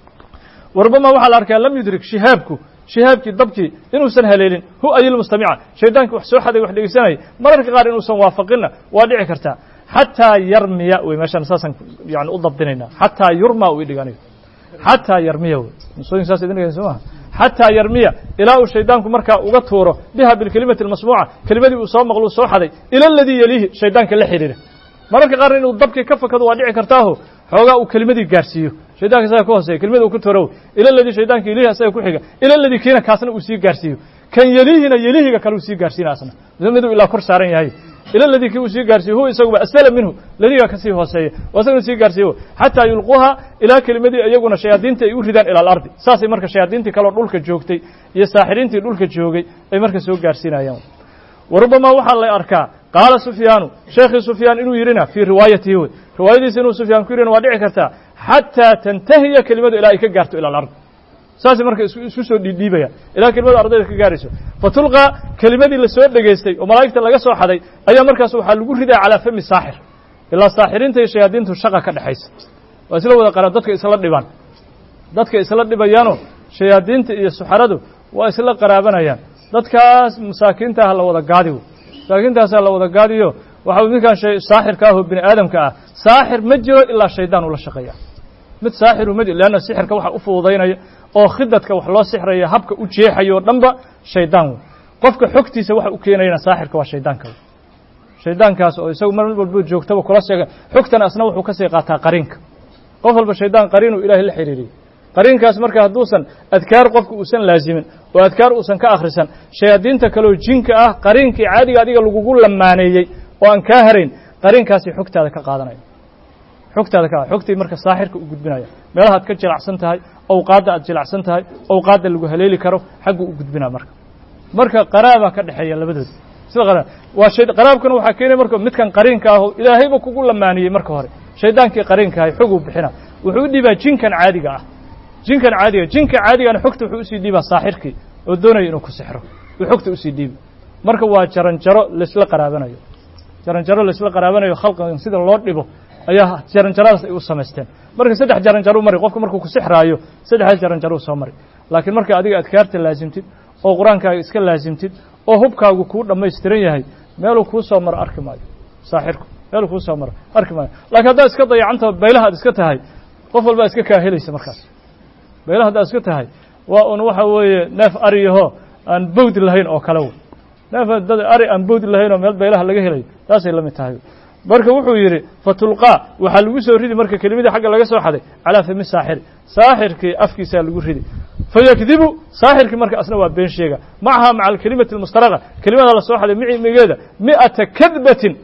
warubama waxaa la arkaa lam yudrik shihaabku shihaabkii dabkii inuusan haleelin hu ayilmustamica shaydaankii wax soo xaday wax dhegaysanayay mararka qaar inuusan waafaqinna waa dhici kartaa xataa yarmiya wey meeshaan saasaan yani u dabdinaynaa xataa yurma u idhig aniga xataa yarmiya wey nusooyin saas idin dhigaysa maaha xataa yarmiya ilaa uu shaydaanku markaa uga tuuro biha bilkelimati almasmuuca kelimadii uu soo maqlo soo xaday ila aladii yeliihi shaydaanka la xidhiira mararka qaarna inuu dabkii ka fakado waa dhici kartaaho xoogaa uu kelimadii gaarsiiyo shaydanka isaga ka hooseeya kelimada uu ka tuuro ila aladii shaydaanka yelihi asaga ku xiga ila aladii kiina kaasna uu sii gaarsiiyo kan yeliihina yelihiga kale uu sii gaarsiina asna miduu ilaa kor saaran yahay ila ladii kii uu sii gaarsiiyo huwa isaguba asfala minhu ladiga ka sii hooseeya oo isaguna sii gaarsiiyo xataa yulquuha ilaa kelimadii iyaguna shayaadiintii ay u ridaan ila alardi saasay marka shayaadiintii kaleo dhulka joogtay iyo saaxiriintii dhulka joogay ay marka soo gaarsiinayaan warubamaa waxaa la arkaa qaala sufyaanu sheekhii sufyaan inuu yidhina fii riwaayatihi wey riwaayadiisa inuu sufyaan ku yidhina waa dhici kartaa xataa tantahiya kelimadu ilaa ay ka gaarto ila alard saasay marka isku soo dhiidhiibaya ilaa kelimadu ardayda ka gaarayso fatulqaa kelimadii lasoo dhegaystay oo malaa'igta laga soo xaday ayaa markaas waxaa lagu ridaa calaa fami saaxir ilaa saaxiriinta iyo shayaadiintu shaqa ka dhexaysa waa isla wada qara dadka isla dhibaan dadka isla dhibayaanoo shayaadiinta iyo suxaradu waa isla qaraabanayaan dadkaas masaakiinta ah la wada gaadi masaakiintaasaa la wada gaadiyo waxa midkaan saaxirka ah oo bini aadamka ah saaxir ma jiro ilaa shaydaan ula shaqeeya mid saaxiru ma jiro leanna sixirka waxa u fududaynaya oo khidadka wax loo sixraya habka u jeexayo o dhanba shaydaan wey qofka xogtiisa waxa u keenayana saaxirka waa shaydaanka wey shaydaankaas oo isagu mar walba joogtaba kula sheega xogtana asna wuxuu kasii qaataa qariinka qof walba shaydaan qariinuu ilaahay la xiriiriyey qariinkaas marka hadduusan adkaar qofka uusan laazimin oo adkaar uusan ka akhrisan shayaadiinta kaleoo jinka ah qariinkii caadiga adiga lagugu lamaaneeyey oo aan kaa harayn qariinkaasi xogtaada ka qaadanaya xogtaada ka xogtii marka saaxirka u gudbinaya meelaha ad ka jilacsan tahay awqaadda aad jilacsan tahay awqaadda lagu haleeli karo xaggu u gudbinaa marka marka qaraabaa ka dhexeeya labadooda sida qaraab waa shay qaraabkana waxaa keenaya marka midkan qariinka aho ilaahayba kugu lamaaniyey marka hore shaydaankii qariinka ahay xoguu bixina wuxuu u dhiibaa jinkan caadiga ah jinkan caadiga jinka caadigana xogta wuxuu usii dhiibaa saaxirkii oo doonaya inuu ku sixro uu xogta usii dhiibi marka waa jaranjaro laisla qaraabanayo jaranjaro laisla qaraabanayo khalqigan sida loo dhibo ayaa jaranjaradaas ay u samaysteen marka saddex jaranjaro mari qofku markuu ku sixraayo saddexdaas jaranjaro soo mari laakiin marka adiga adkaarta laasimtid oo qur-aankaaga iska laasimtid oo hubkaagu kuu dhammaystiran yahay meeluu kuu soo maro arki maayo saaxirku meeluu kuu soo maro arki maayo laakiin haddaad iska dayacantao baylaha ad iska tahay qof walbaa iska kaa helaysa markaas baylaha haddaad iska tahay waa un waxa weeye neef ariyaho aan bawdi lahayn oo kale wey neef dad ari aan bawdi lahayn oo meel baylaha laga helayo taasay la mid tahay marka wuxuu yidhi fatulqaa waxaa lagu soo ridi marka kelimadii xagga laga soo xaday calaa fami saaxiri saaxirkii afkiisaa lagu ridi fayakdibu saaxirkii marka asna waa been sheega macaha maca alkelimati almustaraqa kelimada la soo xaday micimigeeda mi'ata kadbatin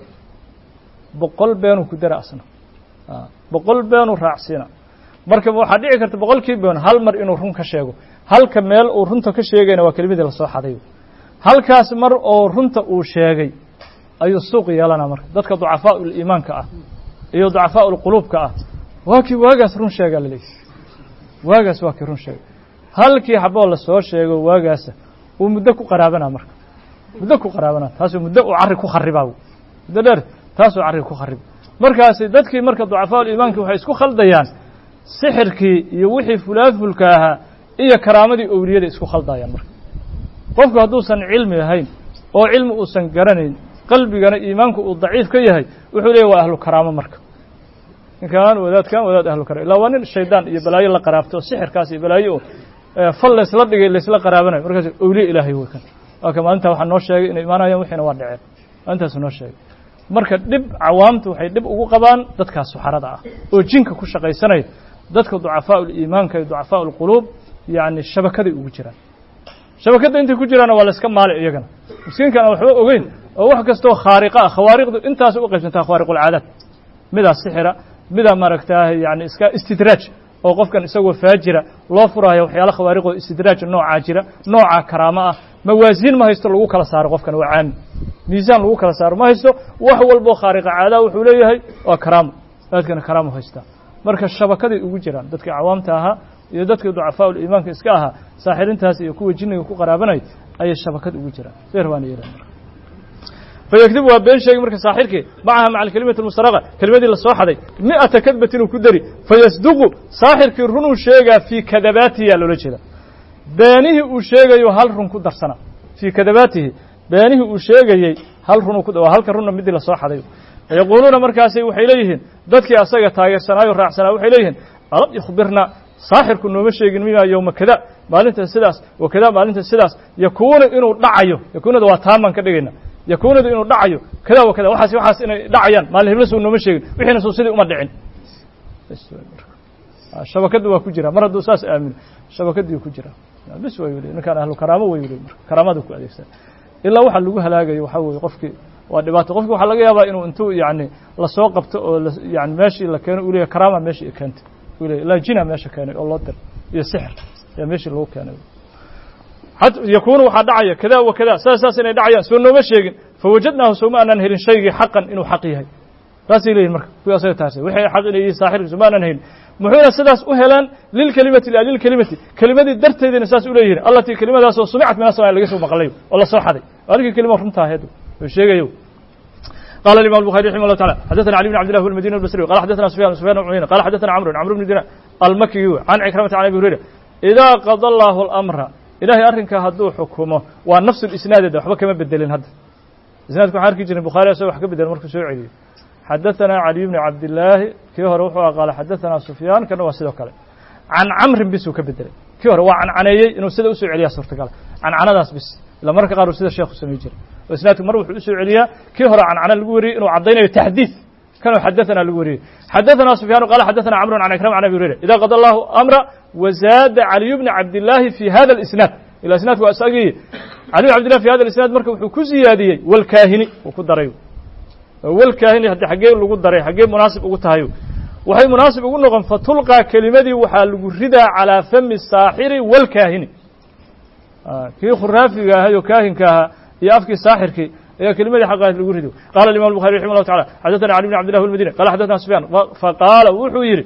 boqol beenuu ku dara asna boqol beenuu raacsiina marka waxaa dhici karta boqolkii been hal mar inuu run ka sheego halka meel uu runta ka sheegayna waa kelimadii lasoo xaday halkaas mar oo runta uu sheegay ayuu suuq yeelanaa marka dadka ducafaau liimaanka ah iyo ducafaau lquluubka ah waa kii waagaas run sheegaa laleeyahy waagaas waa kii run sheegay halkii xaboo lasoo sheego waagaasa uu muddo ku qaraabanaa marka muddo ku qaraabanaa taasuu muddo uu carri ku kharibaa muddo dheer taasuu carri ku khariba markaasi dadkii marka ducafaau liimaanki waxay isku khaldayaan sixirkii iyo wixii fulaafulka ahaa iyo karaamadii owliyada isku khaldayaan marka qofku hadduusan cilmi ahayn oo cilmi uusan garanayn qalbigana iimaanku uu daciif ka yahay wuxuu leeyahy waa ahlu karaamo marka ninkaan wadaadkan wadaad ahlu karaamo illaa waa nin shaydaan iyo balaayo la qaraabto oo sixirkaas iyo balaayo oo fal laysla dhigay laysla qaraabanayo markaas awliye ilaahay wey kan waa ka maalintaa waxaa noo sheegay inay imaanayaan wixiina waa dhaceen maalintaasuu noo sheegay marka dhib cawaamtu waxay dhib ugu qabaan dadkaa suxarada ah oo jinka ku shaqaysanaya dadka ducafaa uliimaanka iyo ducafaa ulquluub yacni shabakaday ugu jiraan shabakadda intay ku jiraana waa la iska maali iyagana miskiinkan aan waxba ogeyn oo wax kastoo khaariqa ah khawaariqdu intaas u qaybsantaa khawaariqulcaadaad midaa sixira midaa maaragtaa yani iska istidraaj oo qofkan isagoo faajira loo furaayo waxyaala khawaariqoo istidraaj noocaa jira noocaa karaamo ah mawaasiin ma haysto lagu kala saaro qofkan waa caami miisaan lagu kala saaro ma haysto wax walboo khaariqa caadaa wuxuu leeyahay waa karaamo aadkana karaamo haystaa marka shabakaday ugu jiraan dadkii cawaamta ahaa iyo dadkii ducafaa uliimaanka iska ahaa saaxirintaas iyo kuwa jinniga ku qaraabanay ayay shabakad ugu jiraan seer baana yeelan fayakdib waa been sheegi marka saaxirkii macaha maca alkelimati almustaraqa kelimadii lasoo xaday mi'ata kadbatin uu ku dari fayasduqu saaxirkii runuu sheegaa fii kadabaatihi yaa loola jeeda beenihii uu sheegayo hal run ku darsana fii kadabaatihi beenihii uu sheegayey hal run waa halka runna midii lasoo xaday yaquuluuna markaasi waxay leeyihiin dadkii asaga taageersanaayo raacsanaa waxay leeyihiin alam yukhbirna saaxirku nooma sheegin mimaa yowma kada maalinta sidaas wa kada maalinta sidaas yakuunu inuu dhacayo yakuunada waa taamaan ka dhigayna yakuunadu inuu dhacayo kada wa kada waxaas waxaas inay dhacayaan maalin hebla suu nooma sheegin wixiina suu sidii uma dhicin shabakadda waa ku jira mar hadduu saas aamino shabakadii ku jira bis way weli ninkaan ahlu karaamo way weli marka karaamada ku adeegsan ilaa waxa lagu halaagayo waxaa weeye qofkii waa dhibaato qofki waxaa laga yaabaa inuu intuu yani lasoo qabto oo yani meeshii la keeno u leeyahy karaama meeshii keentay u leeyahy ilaa jina meesha keenay oo loo diray iyo sixir ayaa meeshii lagu keenay yakuunu waxaa dhacaya kada wa kada saas saas inay dhacayaan soo nooma sheegin fawajadnaahu sooma aanaan helin shaygii xaqan inuu xaq yahay saasay leeyihin marka kuwii asaga taasay waxay xaq inay yihiin saaxirka sooma aanaan helin muxuuna sidaas u helaan lilkelimati liajlilkelimati kelimadii darteedina saas u leeyihin allatii kelimadaasoo sumicat min asmaa laga soo maqlayo oo lasoo xaday alikii kelima runtaa aheed oo sheegayo قال الإمام البخاري رحمه الله تعالى حدثنا علي بن عبد الله المديني البصري قال حدثنا سفيان سفيان بن عيينة قال حدثنا عمرو عمرو بن دينار المكي عن عكرمة عن أبي هريرة إذا قضى الله الأمر إلهي أرنك هدو حكمه ونفس الإسناد ده وحبا كما بدلين هذا إسناد كان حركي جري البخاري سوى حكا بدل مركز سوعي حدثنا علي بن عبد الله كيف روحه قال حدثنا سفيان كان واسده كله عن عمرو بس كبدل كيف هو عن عنيي إنه سيده أسوع عليها صورت قال عن عناداس بس إلا مركز قالوا سيده الشيخ سمي جري وإسنادك مر وحuu usoo celiyaa kii hore cancana lagu wariyey inuu caddaynayo taxdiid kanuu xadaثana lagu wariyey xadaثana سufyaan qala xadaثana cmr can ikram can abi hurayra ida qada allahu amra wazaada caliy bni cabdillaahi fi hada اlisnaad ila isnaadku waa isagii caliy bn cabdillah fi hada isnaad marka wuxuu ku ziyaadiyey walkaahini uu ku daray walkaahini haddi xaggee lagu daray xaggee munaasib ugu tahay waxay munaasib ugu noqon fatulqaa kelimadii waxaa lagu ridaa calىa fami saaxiri walkaahini kii khuraafiga ahay oo kaahinka ahaa iyo afkii saaxirkii ayaa kelimadii xaqaas lagu rido qala imam الbuخarي رحimه الله taعالى xadaثna علي بن عبد الله المديني qala xadaثna سفyان faqaala wuxuu yidhi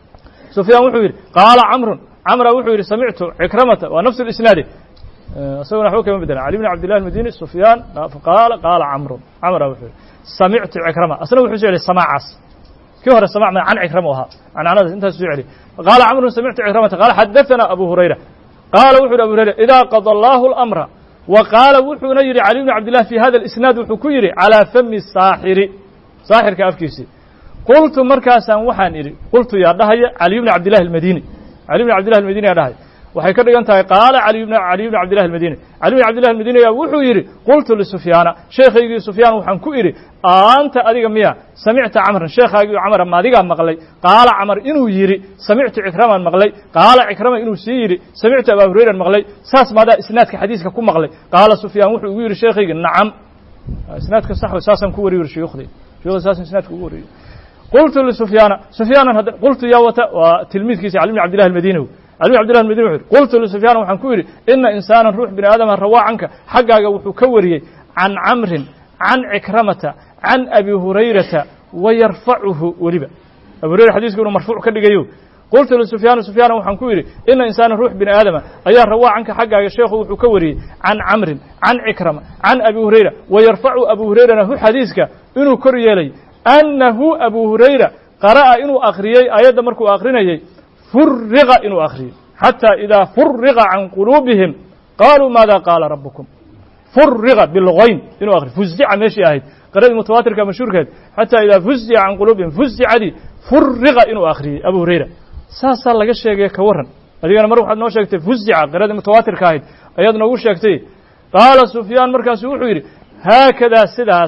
سفyaan wuxuu yidhi qaala cمru cمra wuxuu yidhi samictu cikramata waa nفس الإسناadi isagona waxba kama bedelan علي بن عبد الله المديني سفyaan qaala qaala cمru cمra wuxuu yidhi samictu cikrama asna wuxuu soo celiy samاcaas kii hore samاc ma can cikrama u ahaa cancanadaas intaas soo celiy qaala cمru samictu cikramata qaala xadaثna abu hurayra qaala wuxu yidhi abu hurayra إida qضى الله الأمra wa qaala wuxuuna yidhi cali bn cabdillah fi hada isnaad wuxuu ku yidhi calىa fami saaxiri saaxirka afkiisii qultu markaasaan waxaan idhi qultu yaa dhahaya caliy bni cabdillahi almadini cali bn cabdillahi almadini yaa dhahaya waxay ka dhigan tahay qaala caliy bn caliy bn cabdillahi almadini cali bn cabdillahi almadini yaa wuxuu yidhi qultu lisufyaana sheekhaygii sufyaan waxaan ku idhi anta adiga miya samicta camran sheekhaagii camra ma adigaa maqlay qaala camar inuu yidhi samictu cikramaan maqlay qaala cikrama inuu sii yidhi samictu abaa hurayran maqlay saas maadaa isnaadka xadiiska ku maqlay qaala sufyaan wuxuu igu yidhi sheekhaygi nacam isnaadka sax saasaan ku wariy shuyukhday shuyukhda saasan isnaadka ugu wariyo qultu lisufyaana sufyaanan hadda qultu yaa wata waa tilmiidkiisi cali bn cabdillahi almadini cali bn cabdillahi almadini wuxu yidhi qultu lisufyaana waxaan ku yidhi ina insaanan ruux bini aadama rawaa canka xaggaaga wuxuu ka wariyey can camrin can cikramata can abi hurayrata wa yarfacuhu weliba abu hurayra xadiiska inuu marfuuc ka dhigayo qultu lisufyaana sufyaana waxaan ku yidhi ina insaana ruux bini aadama ayaa rawaa canka xaggaaga sheekhu wuxuu ka wariyey can camrin can cikrama can abi hurayra wa yarfacu abu hurayrana hu xadiiska inuu kor yeelay annahu abu hurayra qara'a inuu akhriyey aayadda markuu akrinayey furiqa inuu akhriyey xatى idaa furiqa can quluubihim qaluu maada qaala rabukum furiqa bilgoyn inuu akriyo fuzica meeshii ahayd qaradii mutawaatirka mashhuurkeed xatى idaa fuzica can quluubihim fuzicadii furiqa inuu akhriyey abu hurayra saasaa laga sheegay ka waran adigana mar waxaad noo sheegtay fuzica qiradii mutawaatirka ahayd ayaad noogu sheegtay qaala sufyaan markaasu wuxuu yidhi haakadaa sidaas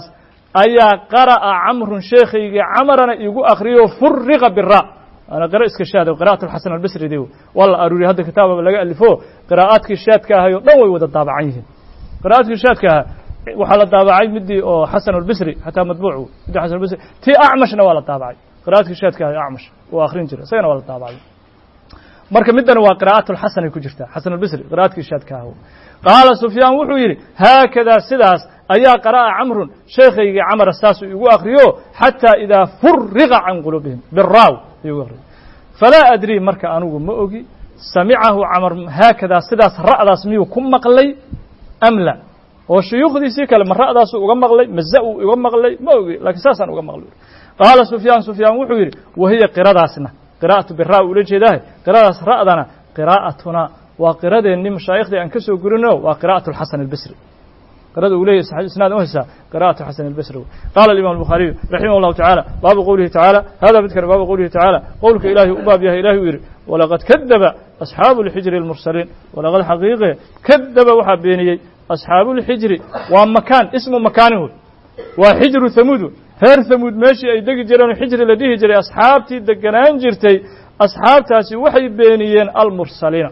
ayaa qara'a camrun sheekhaygii camarana igu akriyo furiqa bira ana qira iska shaada qira'at alxasan albasri de waa la aruuriye hadda kitaababa laga alifo qiraa'aadkii shaadka ahay o dhan way wada daabacan yihiin qira'aadkii shaadka ahaa waxaa la daabacay midii oo xasan albasri xataa madbuuc midii xasan albasri tii acmashna waa la daabacay qira'aadkii shaadka ahay acmash uu akrin jira isagana waa la daabacay marka midana waa qira'aat lxasan ay ku jirtaa xasan albasri qira'aadkii shaadka ahaa qaala sufyaan wuxuu yidhi haakadaa sidaas ayaa qara'a camrun sheekhaygii camara saasuu igu akriyo xataa idaa furiqa can quluubihim biraaw ayuu akriyo falaa adrii marka anugu ma ogi samicahu camar haakadaa sidaas ra'daas miyuu ku maqlay am la oo shuyuukhdiisii kale ma ra'daasuu uga maqlay maza uu uga maqlay ma ogi lakiin saasaan uga maqlay qaala sufyaan sufyaan wuxuu yidhi wahiya qiradaasna qira'atu biraa ula jeedaahe qiradaas ra'dana qiraa'atuna waa qiradeenni mashaayikhdii aan ka soo gurino waa qira'atu alxasan albasri qirada uu leeyahy isnaad u haysaa qira'atu xasan albasri qaala alimam albukhaariyu raximah allahu tacaala baabu qowlihi tacaala hada midkan baabu qowlihi tacaala qowlka ilaahay u baab yahay ilahi uu yidhi walaqad kadaba asxaabu lxijri almursaliin walaqad xaqiiqe kadaba waxaa beeniyey asxaabu lxijri waa makaan ismu makaanin wey waa xijru hamuud reer hamuud meeshii ay degi jireen xijri la dhihi jiray asxaabtii deganaan jirtay asxaabtaasi waxay beeniyeen almursaliina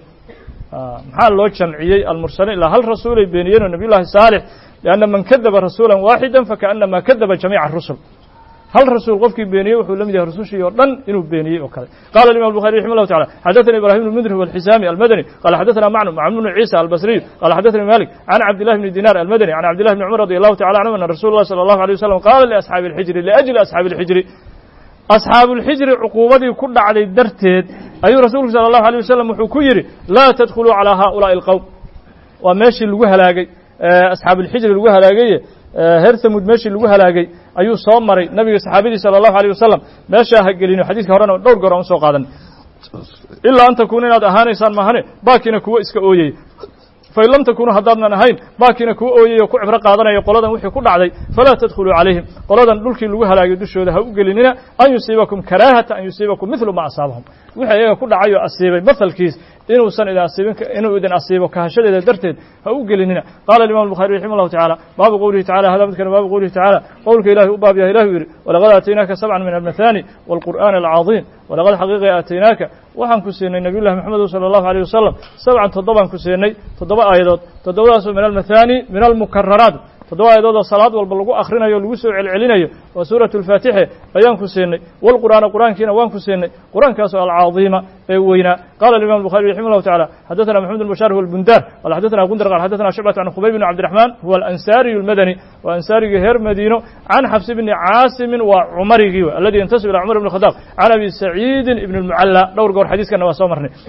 maxaa loo jamciyey almursaliin ilaa hal rasuulay beeniyeen oo nabiy llahi saalix lianna man kadaba rasuula waaxida fakaanama kadaba jamiica rusul hal rasuul qofkii beeniyey wuxuu la mid yahay rusushii oo dhan inuu beeniyey oo kale qala imam الbuخarي رحimه الlahu taعalى xadaثnي ibrahim بن mdr والxisami almadnي qala xadaثna macnu macn bn ciisa albasriy qala xadaثnي malik can cabdillahi bni dinar almadnي can cabdillahi bni cumar radي allahu tacala canhum ana rasul اlah salى الlahu عalيه waslم qala liasxaabi اlxijri liأjli asxaabi اlxijri asxaabuulxijri cuquubadii ku dhacday darteed ayuu rasuulku salى الlahu عalيه wasalam wuxuu ku yidhi laa tadkhuluu calىa haؤulaaءi اlqowm waa meeshii lagu halaagay asxaabuulxijri lagu halaagaye reer hamuud meeshii lagu halaagay ayuu soo maray nabiga saxaabadii salى الlahu عalيه wasalam meeshaa ha gelino xadiiska horena dhowr goor aan usoo qaadan ilaa an takuuna inaad ahaanaysaan maahane baakina kuwo iska ooyey fain lam takunuu haddaadnan ahayn baakina kuwa ooyay oo ku cibro qaadanaya qoladan wixii ku dhacday falaa tadkhuluu calayhim qoladan dhulkii lagu halaagay dushooda ha u gelinina an yusiibakum karaahata an yusiibakum midlu ma asaabahum wixii iyaga ku dhacay oo asiibay mahalkiis inuusan idin asiibin inuu idin asiibo kahashadeeda darteed ha u gelinina qala imam الbuخari raximah الlahu taعalى baabu qowlihi tacala hada midkan baabu qowlihi tacala qowlka ilahi u baab yahay ilah u yidhi walaqad aataynaaka sabca min almathani wاlqur'an alcaظim walaqad xaqiiqi aataynaaka waxaan ku siinay nabiy llahi maxamed salى الlahu عalيه wasalam sabcan toddobaan ku siinay toddoba aayadood toddobadaasoo min almathani min almukararaat toddoba aayadood oo salaad walba lagu akhrinayo o lagu soo celcelinayo waa suuratu alfaatixe ayaan ku siinay walqur'aana qur'aankiina waan ku siinay qur'aankaasoo alcaظiima ee weynaa qala imam الbuخari raximah الlahu taعalى xadaثna maxamed بn bashar huwa اlbundar qala xadaثna gundar qala xadaثna shucbat can khubayb bn cabdiraxman huwa alansaariyu اlmadani waa ansaarigii reer madiino can xabs bni caasimin waa cumarigii w aladi yantasib ilى cumar bn khadaab can abi saciidi ibn اlmucalla dhowr goor xadiiskana waa soo marnay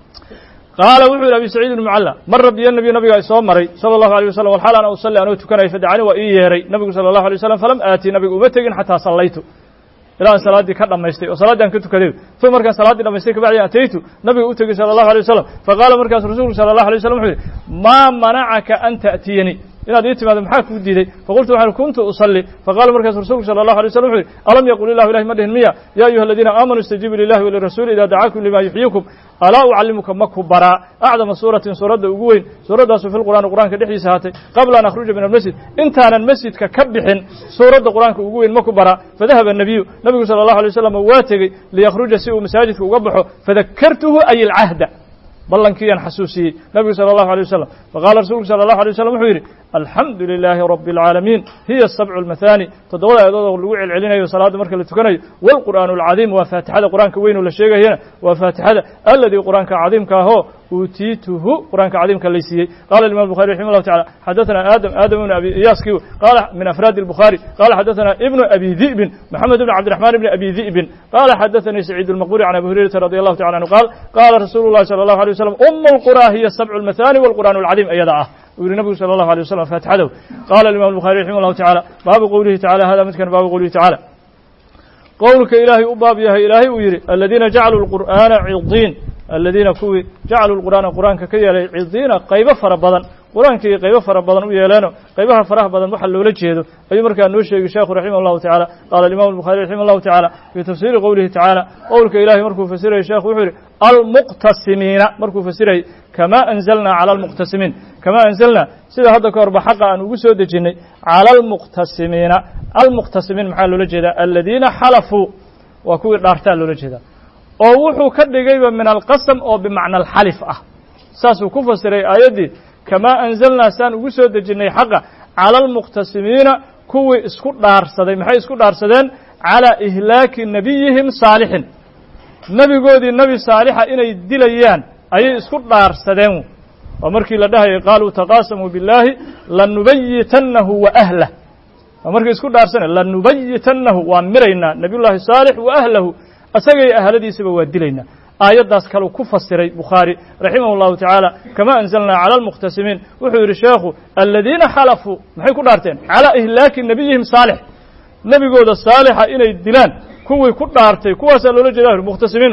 qaala wuxuu yidhi abi saciid ibn mucalla mara biyo nabiy nabiga soo maray sala allahu alيyه wasalam walxaal ana usalli anoo tukanaya fadacani waa ii yeeray nabigu sala allahu alay wasalam falam aati nabiga uma tegin xataa sallaytu ilaa aan salaaddii ka dhammaystay oo salaaddii aan ka tukaday uma markaan salaaddii dhamaystay kabacdi ataytu nabiga u tegey sala allahu alay wasalam faqaala markaas rasuulku sala allahu alay wasalam wuxuu yidhi maa manacaka an ta'tiyanii inaad ii timaado maxaa kuu diiday faqultu waxaan kuntu usalli faqala markaas rasuulku sala allahu alay waslm wuxu yidhi alam yaqul ilahu ilahi ma dhihin miya ya ayuha aladiina aamanuu istajiibu lilahi walirasuuli ida dacaakum lima yuxyiikum alaa ucallimuka maku baraa acdama suuratin suuradda ugu weyn suuraddaasu fi lqur'aani qur'aanka dhexdiisa haatay qabla an akhruja min almasjid intaanan masjidka ka bixin suuradda qur'aanka ugu weyn maku baraa fadahaba الnabiyu nabigu salى allahu alay wasalam waa tegey liyakhruja si uu masaajidka uga baxo fadakartuhu ay alcahda ballankiyaan xasuusiyey nabigu salى الlahu alيه wasalam faqala rasulku salى الlahu alيه wasalam wuxuu yidhi alxamdu lilaahi rabi اlcaalamiin hiya sabcu اlmathani toddobada aayadood oo lagu celcelinayo salaadda marka la tukanayo wاlqur'aan اlcadiim waa faatixada qur'aanka weyn oo la sheegayana waa faatixada aladii qur'aanka cadiimka ahoo uutiituhu qur'aanka cadiimka lay siiyey qala imam الbuخari raximah الlahu taعala xadaثna aadam aadam ibn abi iyaaski qala min afraadi الbuخari qala xadaثna ibnu abi di'bin maxamed ibn cabdiرaحman ibn abi di'bin qala xadaثanii saciid الmaqburi can abi hurayrata radi allahu taعala anhu qaal qala rasuulu الlahi salى الlahu alيه waslm um اlqurى hiya sabcu اlmathani wاlqur'aan اlcadiim iyada ah uu yihi nabigu salى الlahu alيه waslm faatixadow qala imam الbuخari raximah الlahu taعala baabu qowlihi tacala hada midkan baabu qowlihi tacala qowlka ilaahay u baab yahay ilaahay uu yidhi aladiina jacaluu اlqur'aana cidiin aladiina kuwii jacaluu lqur'aana qur'aanka ka yeelay cidiina qaybo fara badan qur-aankii qaybo fara badan u yeeleeno qaybaha faraha badan waxa loola jeedo ayuu markaa noo sheegay sheekhu raximah allahu tacala qaala alimamu albukhari raximah allahu tacala fii tafsiiri qowlihi tacaala qowlka ilahay markuu fasirayay sheekhu wuxuu yidhi almuqtasimiina markuu fasirayay kama anzalnaa cala almuqtasimiin kama anzalnaa sida hadda ka horba xaqa aan ugu soo dejinnay cala almuqtasimiina almuqtasimiin maxaa loola jeedaa aladiina xalafuu waa kuwii dhaartaa loola jeedaa oo wuxuu ka dhigayba min alqasam oo bimacna alxalif ah saasuu ku fasiray aayaddii kamaa anzalnaa saan ugu soo dejinnay xaqa cala almuqtasimiina kuwii isku dhaarsaday maxay isku dhaarsadeen calaa ihlaaki nebiyihim saalixin nebigoodii nebi saalixa inay dilayaan ayay isku dhaarsadeen waa markii la dhahayay qaaluu taqaasamuu billaahi lanubayitannahu wa ahlah waa markii isku dhaarsana lanubayitannahu waan miraynaa nebiyullaahi saalix wa ahlahu asagay ahladiisaba waa dilaynaa aayaddaas kaleu ku fasiray bukhaari raximah اllahu tacaala kama anzalnaa cala almuqtasimiin wuxuu yidhi sheekhu aladiina xalafuu maxay ku dhaarteen calaa ihlaaki nebiyihim saalix nebigooda saalixa inay dilaan kuwii ku dhaartay kuwaasaa loola jeeda muqhtasimiinu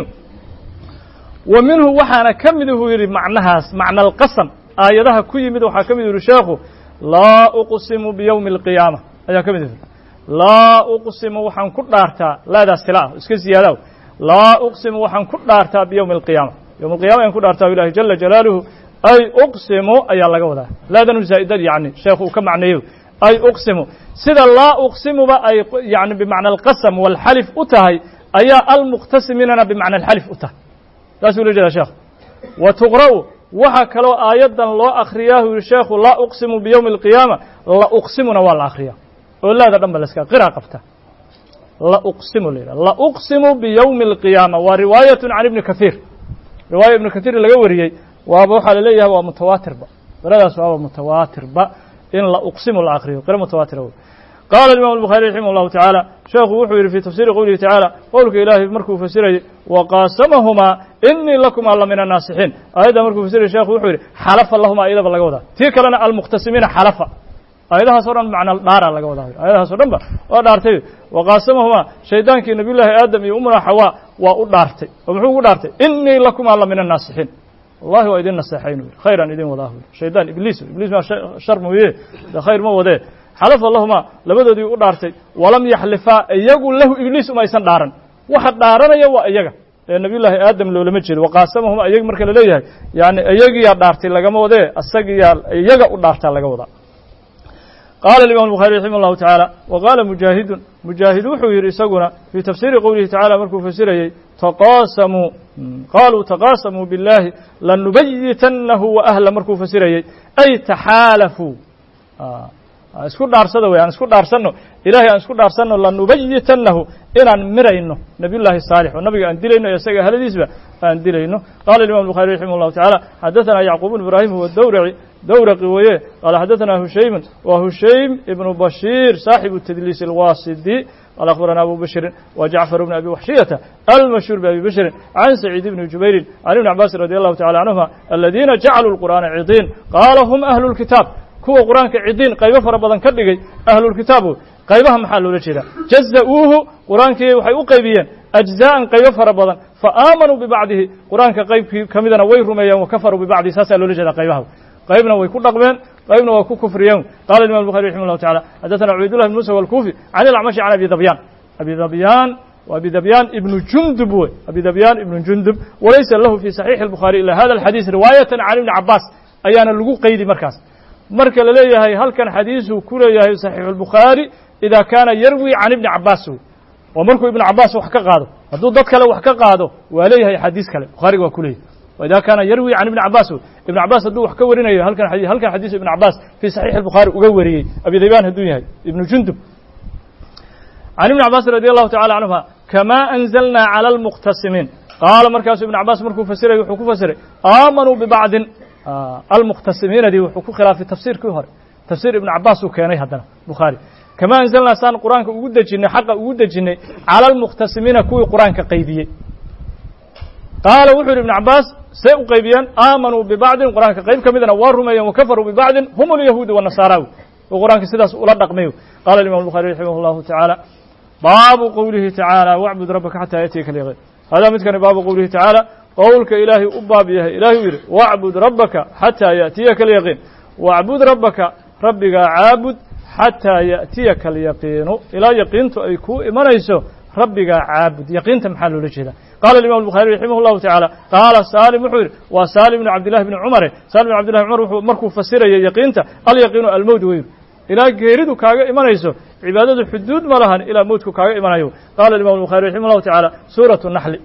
wa minhu waxaana ka mid uhuu yidhi macnahaas macna alqasam aayadaha ku yimid waxaa ka mid yihi sheekhu laa uqsimu biyowmi alqiyaama ayaa ka mid yihi laa uqsimu waxaan ku dhaartaa laadaas sila ah iska ziyaadaw laa uqsimu waxaan ku dhaartaa biyowmi alqiyaama yowm alqiyama ayaan ku dhaartaa ilahi jala jalaaluhu ay uqsimu ayaa laga wadaa laadanu zaa'idad yacni sheekhu uu ka macneeyo ay uqsimu sida laa uqsimuba ay yani bimacna alqasam walxalif u tahay ayaa almuqtasiminana bimacna alxalif u tahay saasuu ula jeeda sheekhu wa tuqra'u waxaa kaloo aayaddan loo akhriyaahu yihi sheekhu laa uqsimu biyowmi alqiyaama la uqsimuna waa la akhriyaa oo laada dhan ba laska qira qabta la uqsimu la yidhaha la uqsimu biyowmi alqiyaama waa riwaayatun can ibni kathiir riwaaya ibni kathiir laga wariyey waaba waxaa laleeyahay waa mutawaatirba qiradaas waaba mutawaatirba in la uqsimu la akriyo qiro mutawaatira wey qaala imam الbukhari raximah اllahu tacaala sheekhu wuxuu yidhi fi tafsiri qowlihi tacaala qowlka ilaahay markuu fasirayay waqaasamahumaa inii lakumaa la min annaasixiin aayadda markuu fasirayay shekhu wuxuu yidhi xalafa lahumaa iyadaba laga wadaa tii kalena almuqtasimiina xalafa aayadahaas o dhan macna dhaara laga wadaa aayadahaas o dhan ba waa dhaartay waqaasamahumaa shaydaankii nabiy llaahi aadam iyo umuna xawaa waa u dhaartay oo muxuu ugu dhaartay inii lakumaa la min annaasixiin wallahi waa idin naseexayn u khayran idin wadaa shaydaan ibliis ibliis maa shar mooye de khayr ma wadee xalafa lahumaa labadoodii u dhaartay walam yaxlifaa iyagu lahu ibliis umaysan dhaaran waxa dhaaranaya waa iyaga ee nabiy llaahi aadam loolama jeedo waqaasamahuma iyag marka laleeyahay yani iyagiyaa dhaartay lagama wadee isagiyaa iyaga u dhaartaa laga wadaa qaala imam الbuخarي raximah الlahu taعaalى wa qaala mujaahidun mujaahid wuxuu yidhi isaguna fii tafsiiri qowlihi tacala markuu fasirayey taqaasamuu qaaluu taqaasamuu biاllahi lanubayitannahu wa ahla markuu fasirayey ay taxaalafuu isku dhaarsada wey aan isku dhaarsanno ilahay aan isku dhaarsanno lanubayitannahu inaan mirayno nabiy llaahi saalix oo nabiga aan dilayno iyo isaga ahladiisba aan dilayno qala imam الbuخari raximah الlahu taعala xadaثana yacquub bn ibrahim huwa dowraci dowraqi weeye qaala xadaثana hushaymun wa hushaym ibnu bashiir saaxibu tadliis اlwaasidi qala akhbarana abu bashrin wa jacfar bn abi waxshiyata almashhuur babi bashrin can saciid bni jubayrin can ibni cabaasin radi allahu tacala canhuma aladiina jacaluu lqur'aana cidiin qaala hum ahlu lkitaab kuwa qur-aanka cidiin qaybo fara badan ka dhigay ahlulkitaabu qaybaha maxaa loola jeedaa jaza'uuhu qur-aankii waxay u qaybiyeen ajza'an qaybo fara badan fa aamanuu bibacdihi qur-aanka qaybkii ka midana way rumeeyeen wa kafaruu bibacdihi saasaa loola jeedaa qaybaha qaybna way ku dhaqmeen qaybna waa ku kufriyeen qala imam الbuخari raximah الlahu taعala xadaثana cubaydullah bn musa wاlkufi can ilacmashi can abi dabyaan abi dabyaan abi dabyaan ibnu jundub wey abi dabyaan ibnu jundub walaysa lahu fi صaxiixi الbukhari ila hada الxadiis riwaayatan can ibni cabaas ayaana lagu qaydi markaas marka la leeyahay halkan xadiisuu ku leeyahay صaxiixu الbukhaari ida kaana yarwi can ibni cabaas wey oo markuu ibnu cabaas wax ka qaado hadduu dad kale wax ka qaado waa leeyahay xadiis kale bukhaariga waa ku leeyahy وإذا كان يروي عن ابن عباس ابن عباس haduu wax ka warinayo halkan xadيث halkan xadيث ابن عباس في صحيح البخاري uga wariyey أبي ذيبان haduu yahay ابن جندب عن ابن عباس رضي الله تعالى عنهما كما أنزلنا على المقتسمين قال markaasu ابن عباس markuu fasiray wuxuu ku fasiray آمنوا ببعض المقتسمينadii wuxuu ku khilaafay tafsirkii hore tafsir ابن عباس uu keenay haddana بخاري كما أنزلنا saan qur'aanka ugu dejinay xaqa ugu dejinay على المقتسمينa kuwii qur'aanka qaybiyey qaala wuxuu yidhi ibn cabaas see u qaybiyeen aamanuu bibacdin qur'aanka qayb ka midana waa rumeeyeen wakafaruu bibacdin hum alyahuudu wanasaaraawi oo qur'aanka sidaas ula dhaqmay qala imam الbuخari raximah اllahu taعaalى baabu qowlihi taعaalى wacbud rabaka xataa yatiyaka lyaqin hadaa midkani baabu qowlihi taعaalى qowlka ilaahay u baab yahay ilahay u yidhi wacbud rabaka xataa yaأtiyaka alyaqiin wacbud rabbaka rabbigaa caabud xataa ya'tiyaka alyaqiinu ilaa yaqiintu ay kuu imanayso rabbigaa caabud yaqiinta maxaa loola jeedaa qala imam الbuخarي raximah الlahu taعaalى qaala salim wuxuu yidhi waa salim bn cabdillahi bni cumare salim bn cabdillahi cumar wuxuu markuu fasiraya yaqiinta alyaqiinu almowt weyr ilaa geeridu kaaga imanayso cibaadadu xuduud ma lahan ilaa mowtku kaaga imanayo qala imam الbuخarي raximah الlahu taعaalى suuraة الnaxli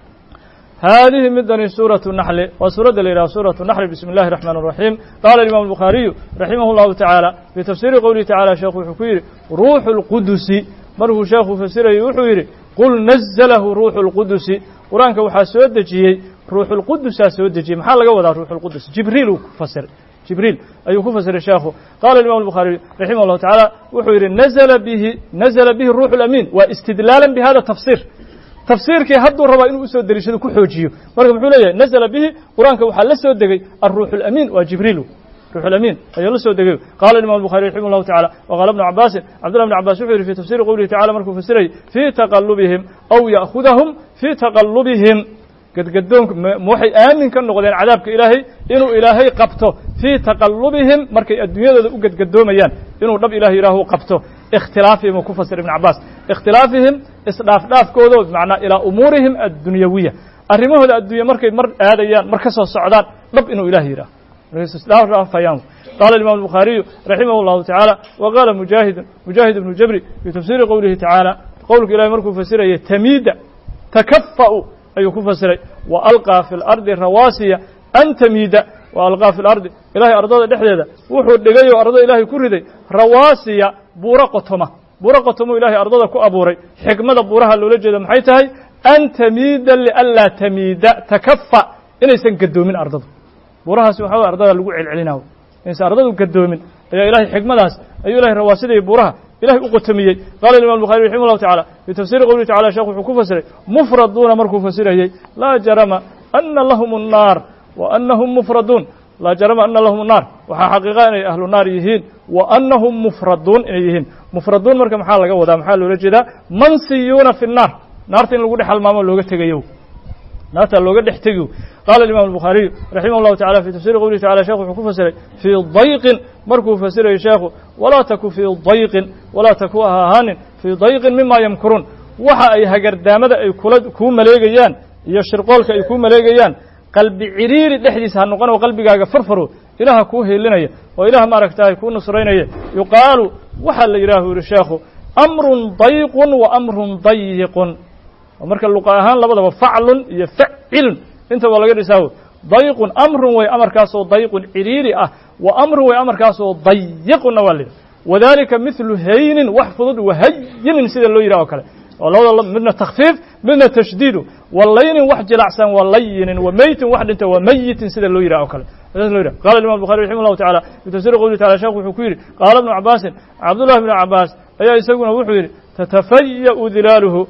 haadihi midani suuraة الnaxli waa suuradda la yidhaha suuraة الnaxli bismi اllahi الرaxmaan الraxiim qala imam الbuخaariyu raximah الlahu taعaalى fii tafsiri qowlihi tacala sheekhu wuxuu ku yidhi ruuxu اlqudusi markuu sheekhu fasirayay wuxuu yidhi qul naزlahu ruuxu اlqudusi qur-aanka waxaa soo dejiyey ruuxulqudusaa soo dejiyey maxaa laga wadaa ruuxulqudus jibriil uu ku fasiray jibriil ayuu ku fasiray sheekhu qala imam الbuخaariي raximah الlahu taعaalى wuxuu yidhi nazla bihi nazla bihi ruuxu اlamiin waa istidlaala bihada tafsir tafsiirkii hadduu rabaa inuu usoo deliishado ku xoojiyo marka muxuu leeyahay nazla bihi qur-aanka waxaa la soo degay aلruux اlamiin waa jibriil ruux الأمين ayaa la soo degay qala الimam البخarي رaximه الlahu taعalى وqala بن cabاsin cabdالله بن cabاs wuxuu yidhi fi tafsiri qowlihi tacala markuu fasirayay fii taqalubihim aw ya'khudahum fii taqalubihim gadgadoonka ma waxay aamin ka noqdeen cadaabka ilaahay inuu ilaahay qabto fii taqalubihim markay adduunyadooda u gadgadoomayaan inuu dhab ilahay yihaahu qabto ikhtilaafihim uu ku fasir ibn cabaas ikhtilaafihim isdhaafdhaafkoodo macnaa ilaa umuurihim addunyawiya arrimahooda addunya markay mar aadayaan mar ka soo socdaan dhab inuu ilahay yidhaho dhaafayaan qala imam الbuخaariyu raximah الlahu taعaalى wa qaala mujaahidun mujaahid ibnu jabri fii tafsiri qowlihi taعaalى qowlka ilahi markuu fasiraya tamiida takafa'u ayuu ku fasiray wa alqىa fi اlardi rawaasiya an tamiida wa alqىa fi اlardi ilahay ardada dhexdeeda wuxuu dhigay oo ardada ilahay ku riday rawaasiya buuro qotoma buuro qotomo ilahay ardada ku abuuray xikmada buuraha loola jeeda maxay tahay an tamiida lianlaa tamiida takafa inaysan gadoomin ardadu buurahaasi waxa ardada lagu celcelinayo inaysan ardadu gadoomin ayaa ilahay xikmadaas ayuu ilahay rawaasidaya buuraha ilahay u qotomiyey qala imam الbuخarي raximah الlahu taعalى fii tafsiri qowlihi tacala sheekh wuxuu ku fasiray mufraduuna markuu fasirayey laa jarama ana lahum الnaar wa anahum mufraduun laa jarama ana lahum الnaar waxaa xaqiiqa inay ahlu naar yihiin wa anahum mufraduun inay yihiin mufraduun marka maxaa laga wadaa maxaa loola jeedaa mansiyuuna fi الnaar naarta in lagu dhex halmaamo looga tegayo naarta looga dhex tegiyo qala imam الbuخaariyu raximah الlahu taعala fi tafsiri qowlihi tacala shekh wuxuu ku fasiray fii dayqin markuu fasirayo sheekhu walaa taku fii dayqin walaa taku ha ahaanin fii dayqin mima yamkuruun waxa ay hagardaamada ay kula kuu maleegayaan iyo shirqoolka ay kuu maleegayaan qalbi ciriiri dhexdiisa ha noqon oo qalbigaaga farfaro ilaha kuu heelinaya oo ilaah maaragtahay kuu nusraynaya yuqaalu waxaa la yidhahu yihi sheekhu amrun dayqun wa amrun dayiqun marka luqa ahaan labadaba faclun iyo facilun inta waa laga dhisaawo dayqun amrun way amarkaasoo dayqun ciriiri ah wa amrun way amarkaasoo dayiqunna waa la yidhi wadalika mithlu haynin wax fudud wahayinin sida loo yidhah oo kale oo labada midna takfiif midna tashdiidu walaynin wax jilacsan wa layinin wa meytin wax dhinta wa meyitin sida loo yidhah oo kale lo yidhah qala imam buخari raximah الlahu taعala fi tafsiri qowlihi tacala sheekh wuxuu ku yidhi qaala ibnu cabaasin cabdullahi bnu cabaas ayaa isaguna wuxuu yidhi tatafaya'u dilaaluhu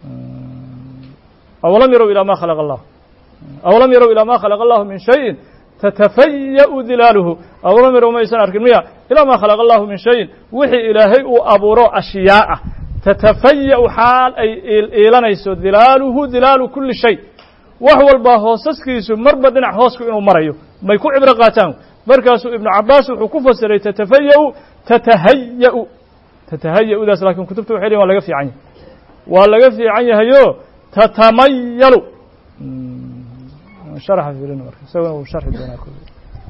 أولم يروا إلى ما خلق الله أولم يروا إلى ما خلق الله من شيء تتفيأ dilaaluhu أولم يروا maysan arkin miya إلى ma khلق الله min شhayءin wixii ilaahay uu abuuro أشhyاء ah تتفayأ xaal ay iilanayso dilaaluhu dilaalu kuli shay wax walba hoosaskiisu marba dhinac hoosku inuu marayo may ku cibro qaataan markaasuu iبnu cabaas wuxuu ku fasiray تتفayأ تتhayأ تتhayأdaas lakin kutubta waxay lehin wa laga fiican yahay waa laga fiican yahayo tatamayalu sharxa fiirin marka isagona uu sharxi doonaa kule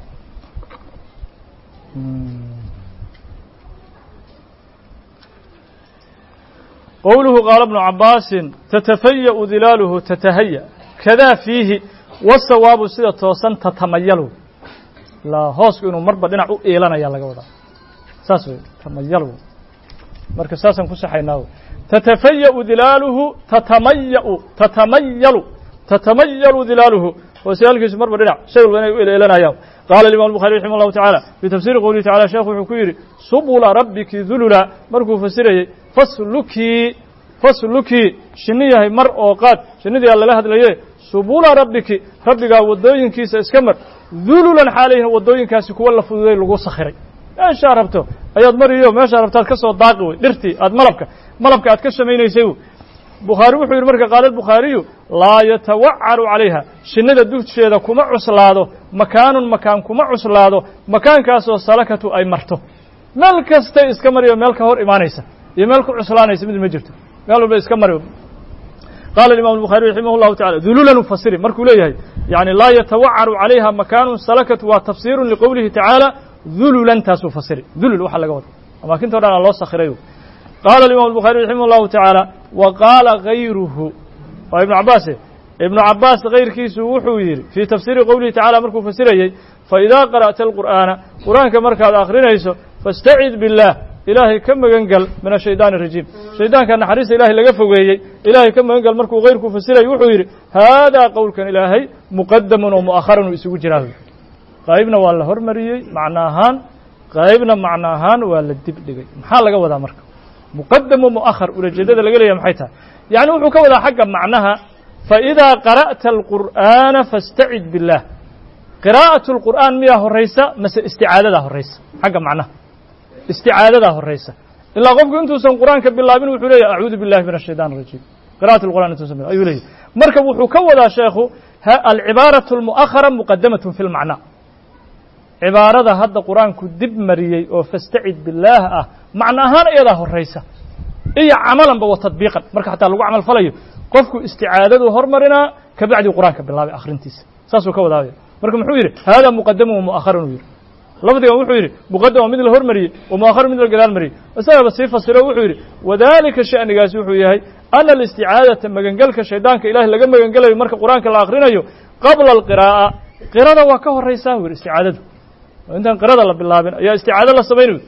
qowluhu qaala bnu cabaasin tatafaya'u dilaaluhu tatahaya kadaa fiihi wasawaabu sida toosan tatamayalu la hoosku inuu marba dhinac u iilanaya laga wadaa saas wey tamayalu marka saasaan ku saxaynaa tatafaya'u dilaaluhu tatamaya'u tatamayalu tatamayalu dilaaluhu hooseyaalkiisu marba dhinac shay walba inay u eleelanayaan qaala imam الbuخarي raximah الlahu taعalى fii tafsiri qowlihi tacala sheekhu wuxuu ku yidhi subula rabbiki dulula markuu fasirayey faslukii faslukii shinni yahay mar oo qaad shinnidii aa lala hadlaye subula rabbiki rabbigaa waddooyinkiisa iska mar dululan xaalayhin waddooyinkaasi kuwa la fududay lagu sakhiray meeshaa rabto ayaad mariyo meeshaa rabtaad ka soo daaqi wey dhirtii aad malabka malabka aad ka samaynaysay bukhaari wuxuu yidhi marka qaala albukhaariyu laa yatawacaru calayha shinnida dusheeda kuma cuslaado makaanun makaan kuma cuslaado makaankaasoo salakatu ay marto meel kastay iska mariyo meel ka hor imaanaysa iyo meel ku cuslaanaysa mid ma jirto meel walba iska mari qala imam الbuخarي raximah الlahu taعala dululan ufasiri markuu leeyahay yani laa yatawacaru calayha makaanu salakat waa tafsiru liqowlihi taعaalى dululan taasuu fasiri dulul waxa laga wada amaakinto dhan a loo sakiray qala imam الbuخarي raximah الlahu taعaalى wa qaala gayruhu waa ibnu cabaase ibnu cabaas kayrkiisu wuxuu yidhi fii tafsiiri qowlihi tacala markuu fasirayey faidaa qara'ta alqur'aana qur'aanka markaad akrinayso faاstacid biاllah ilaahay ka magan gal min ashaydaani arajiim shaydaanka naxariista ilaahay laga fogeeyey ilaahay ka magan gal markuu kayrku fasirayy wuxuu yidhi haadaa qowlkan ilaahay muqadamun oo mu'akharan uu isugu jiraa qaybna waa la hormariyey macno ahaan qaybna macno ahaan waa la dib dhigay maxaa laga wadaa marka muqadam wa mu'ahar ulajeedada laga leeyahay maxay tahay yacni wuxuu ka wadaa xagga macnaha faidaa qara'ta alqur'aana faاstacid biاllah qiraa'aة اlqur'aan miyaa horaysa mase isticaadadaa horaysa xagga macnaha isticaadadaa horaysa ilaa qofku intuusan qur'aanka bilaabin wuxuu leeyahy acuudu biاllahi min الshayطan الrajiim qira'at اlqur'an intuusan bilabin ayuu leeyahy marka wuxuu ka wadaa sheekhu alcibaaraة اlmu'ahara muqadamaة fi اlmacna cibaarada hadda qur-aanku dib mariyey oo fastacid biاllaah ah macno ahaan iyadaa horaysa iyo camalanba wa tadbiiqan marka xataa lagu camal falayo qofku isticaadadu hormarinaa kabacdi qur-aanka bilaabay akhrintiisa saasuu ka wadaabaya marka muxuu yidhi haadaa muqadamu wa mu'akharun uu yidhi lafdigan wuxuu yidhi muqadam waa mid la hormariyey wa mu'akharun mid la gadaal mariyey isagaba sii fasiro wuxuu yidhi wadalika sha'nigaasi wuxuu yahay ana alisticaadata magangelka shaydaanka ilahay laga magangelayo marka qur-aanka la akhrinayo qabla alqiraa'a qirada waa ka horaysaa u yidhi isticaadadu intaan qirada la bilaabin ayaa isticaado la samaynayo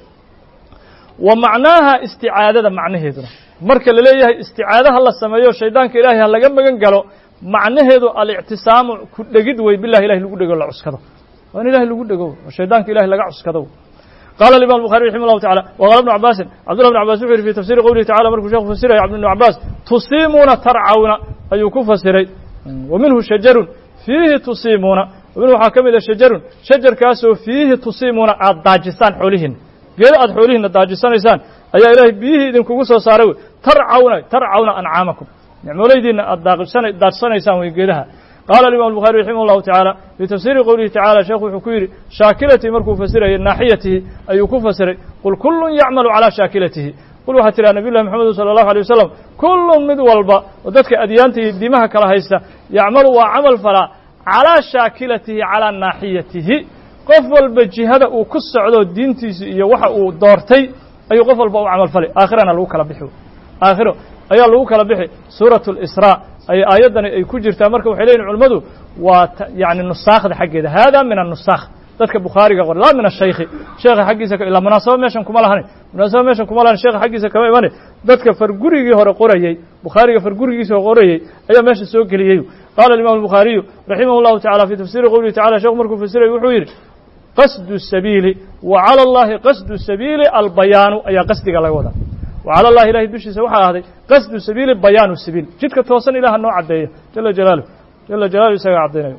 wa macnaaha isticaadada macnaheeduna marka la leeyahay isticaadaha la sameeyo shaydaanka ilaahay ha laga magan galo macnaheedu alictisaamu ku dhegid wey bilahi ilahi lagu dhego la cuskado waa in ilahi lagu dhego oo shaydaanka ilahi laga cuskado qala imam الbuخarي raximah الlahu taعala wqala بnu cabaasin cabdullah بn cabas wuxu yidhi fi tafsiri qowlihi tacala markuu sheekhu fasiraya cabd بn cabaas tusiimuuna tarcawna ayuu ku fasiray wa minhu shajarun fiihi tusiimuuna minhu waxaa ka mid a shajarun shajarkaasoo fiihi tusiimuuna aad daajisaan xoolihiina geeda aad xoolihiina daajisanaysaan ayaa ilaahay biyihii idinkugu soo saaray wey tarcawna tarcawna ancaamakum nicmoolaydiina aad daadsanaysaan wey geedaha qaala imam الbuخarي raximah الlahu taعaalى fii tafsiri qowlihi tacala sheekhu wuxuu ku yidhi shaakilatihi markuu fasirayay naaxiyatihi ayuu ku fasiray qul kulun yacmalu calىa shaakilatihi qul waxaa tidhaha nabiy llahi mxamedu salى الlahu alيه wasalam kulun mid walba oo dadka adyaanta iyo diimaha kala haysta yacmalu waa camal falaa calىa shaakilatihi calىa naaxiyatihi qof walba jihada uu ku socdo diintiisa iyo waxa uu doortay ayuu qof walba u camal falay aakhirana lagu kala bixi aakhiro ayaa lagu kala bixi suuraة اlsrا ay aayaddani ay ku jirtaa marka waxay leyihin culimmadu waa yani nusaakhda xaggeeda hada min الnusaakh dadka bukhaariga qor laa min الshaykhi sheekha xaggiisa ilaa munaasabo meeshan kuma lahanin munaasabo meeshan kuma lahanin sheekha xaggiisa kama imane dadka fargurigii hore qorayey bukhaariga fargurigiisa hore qorayey ayaa meesha soo geliyey qaala imam الbukhaariyu raximah الlahu tacala fi tafsiri qowlihi tacala sheekhu markuu fasirayy wuxuu yidhi qasdu الsabiili wa calى اllahi qasdu sabiili albayaanu ayaa qasdiga laga wadaa وعlى الlahi ilahay dushiisa waxaa ahday qasdu sabiili bayaanu sabiil jidka toosan ilaha noo caddeeya jala jalaaluh jala jalaaluh isagaa caddaynayo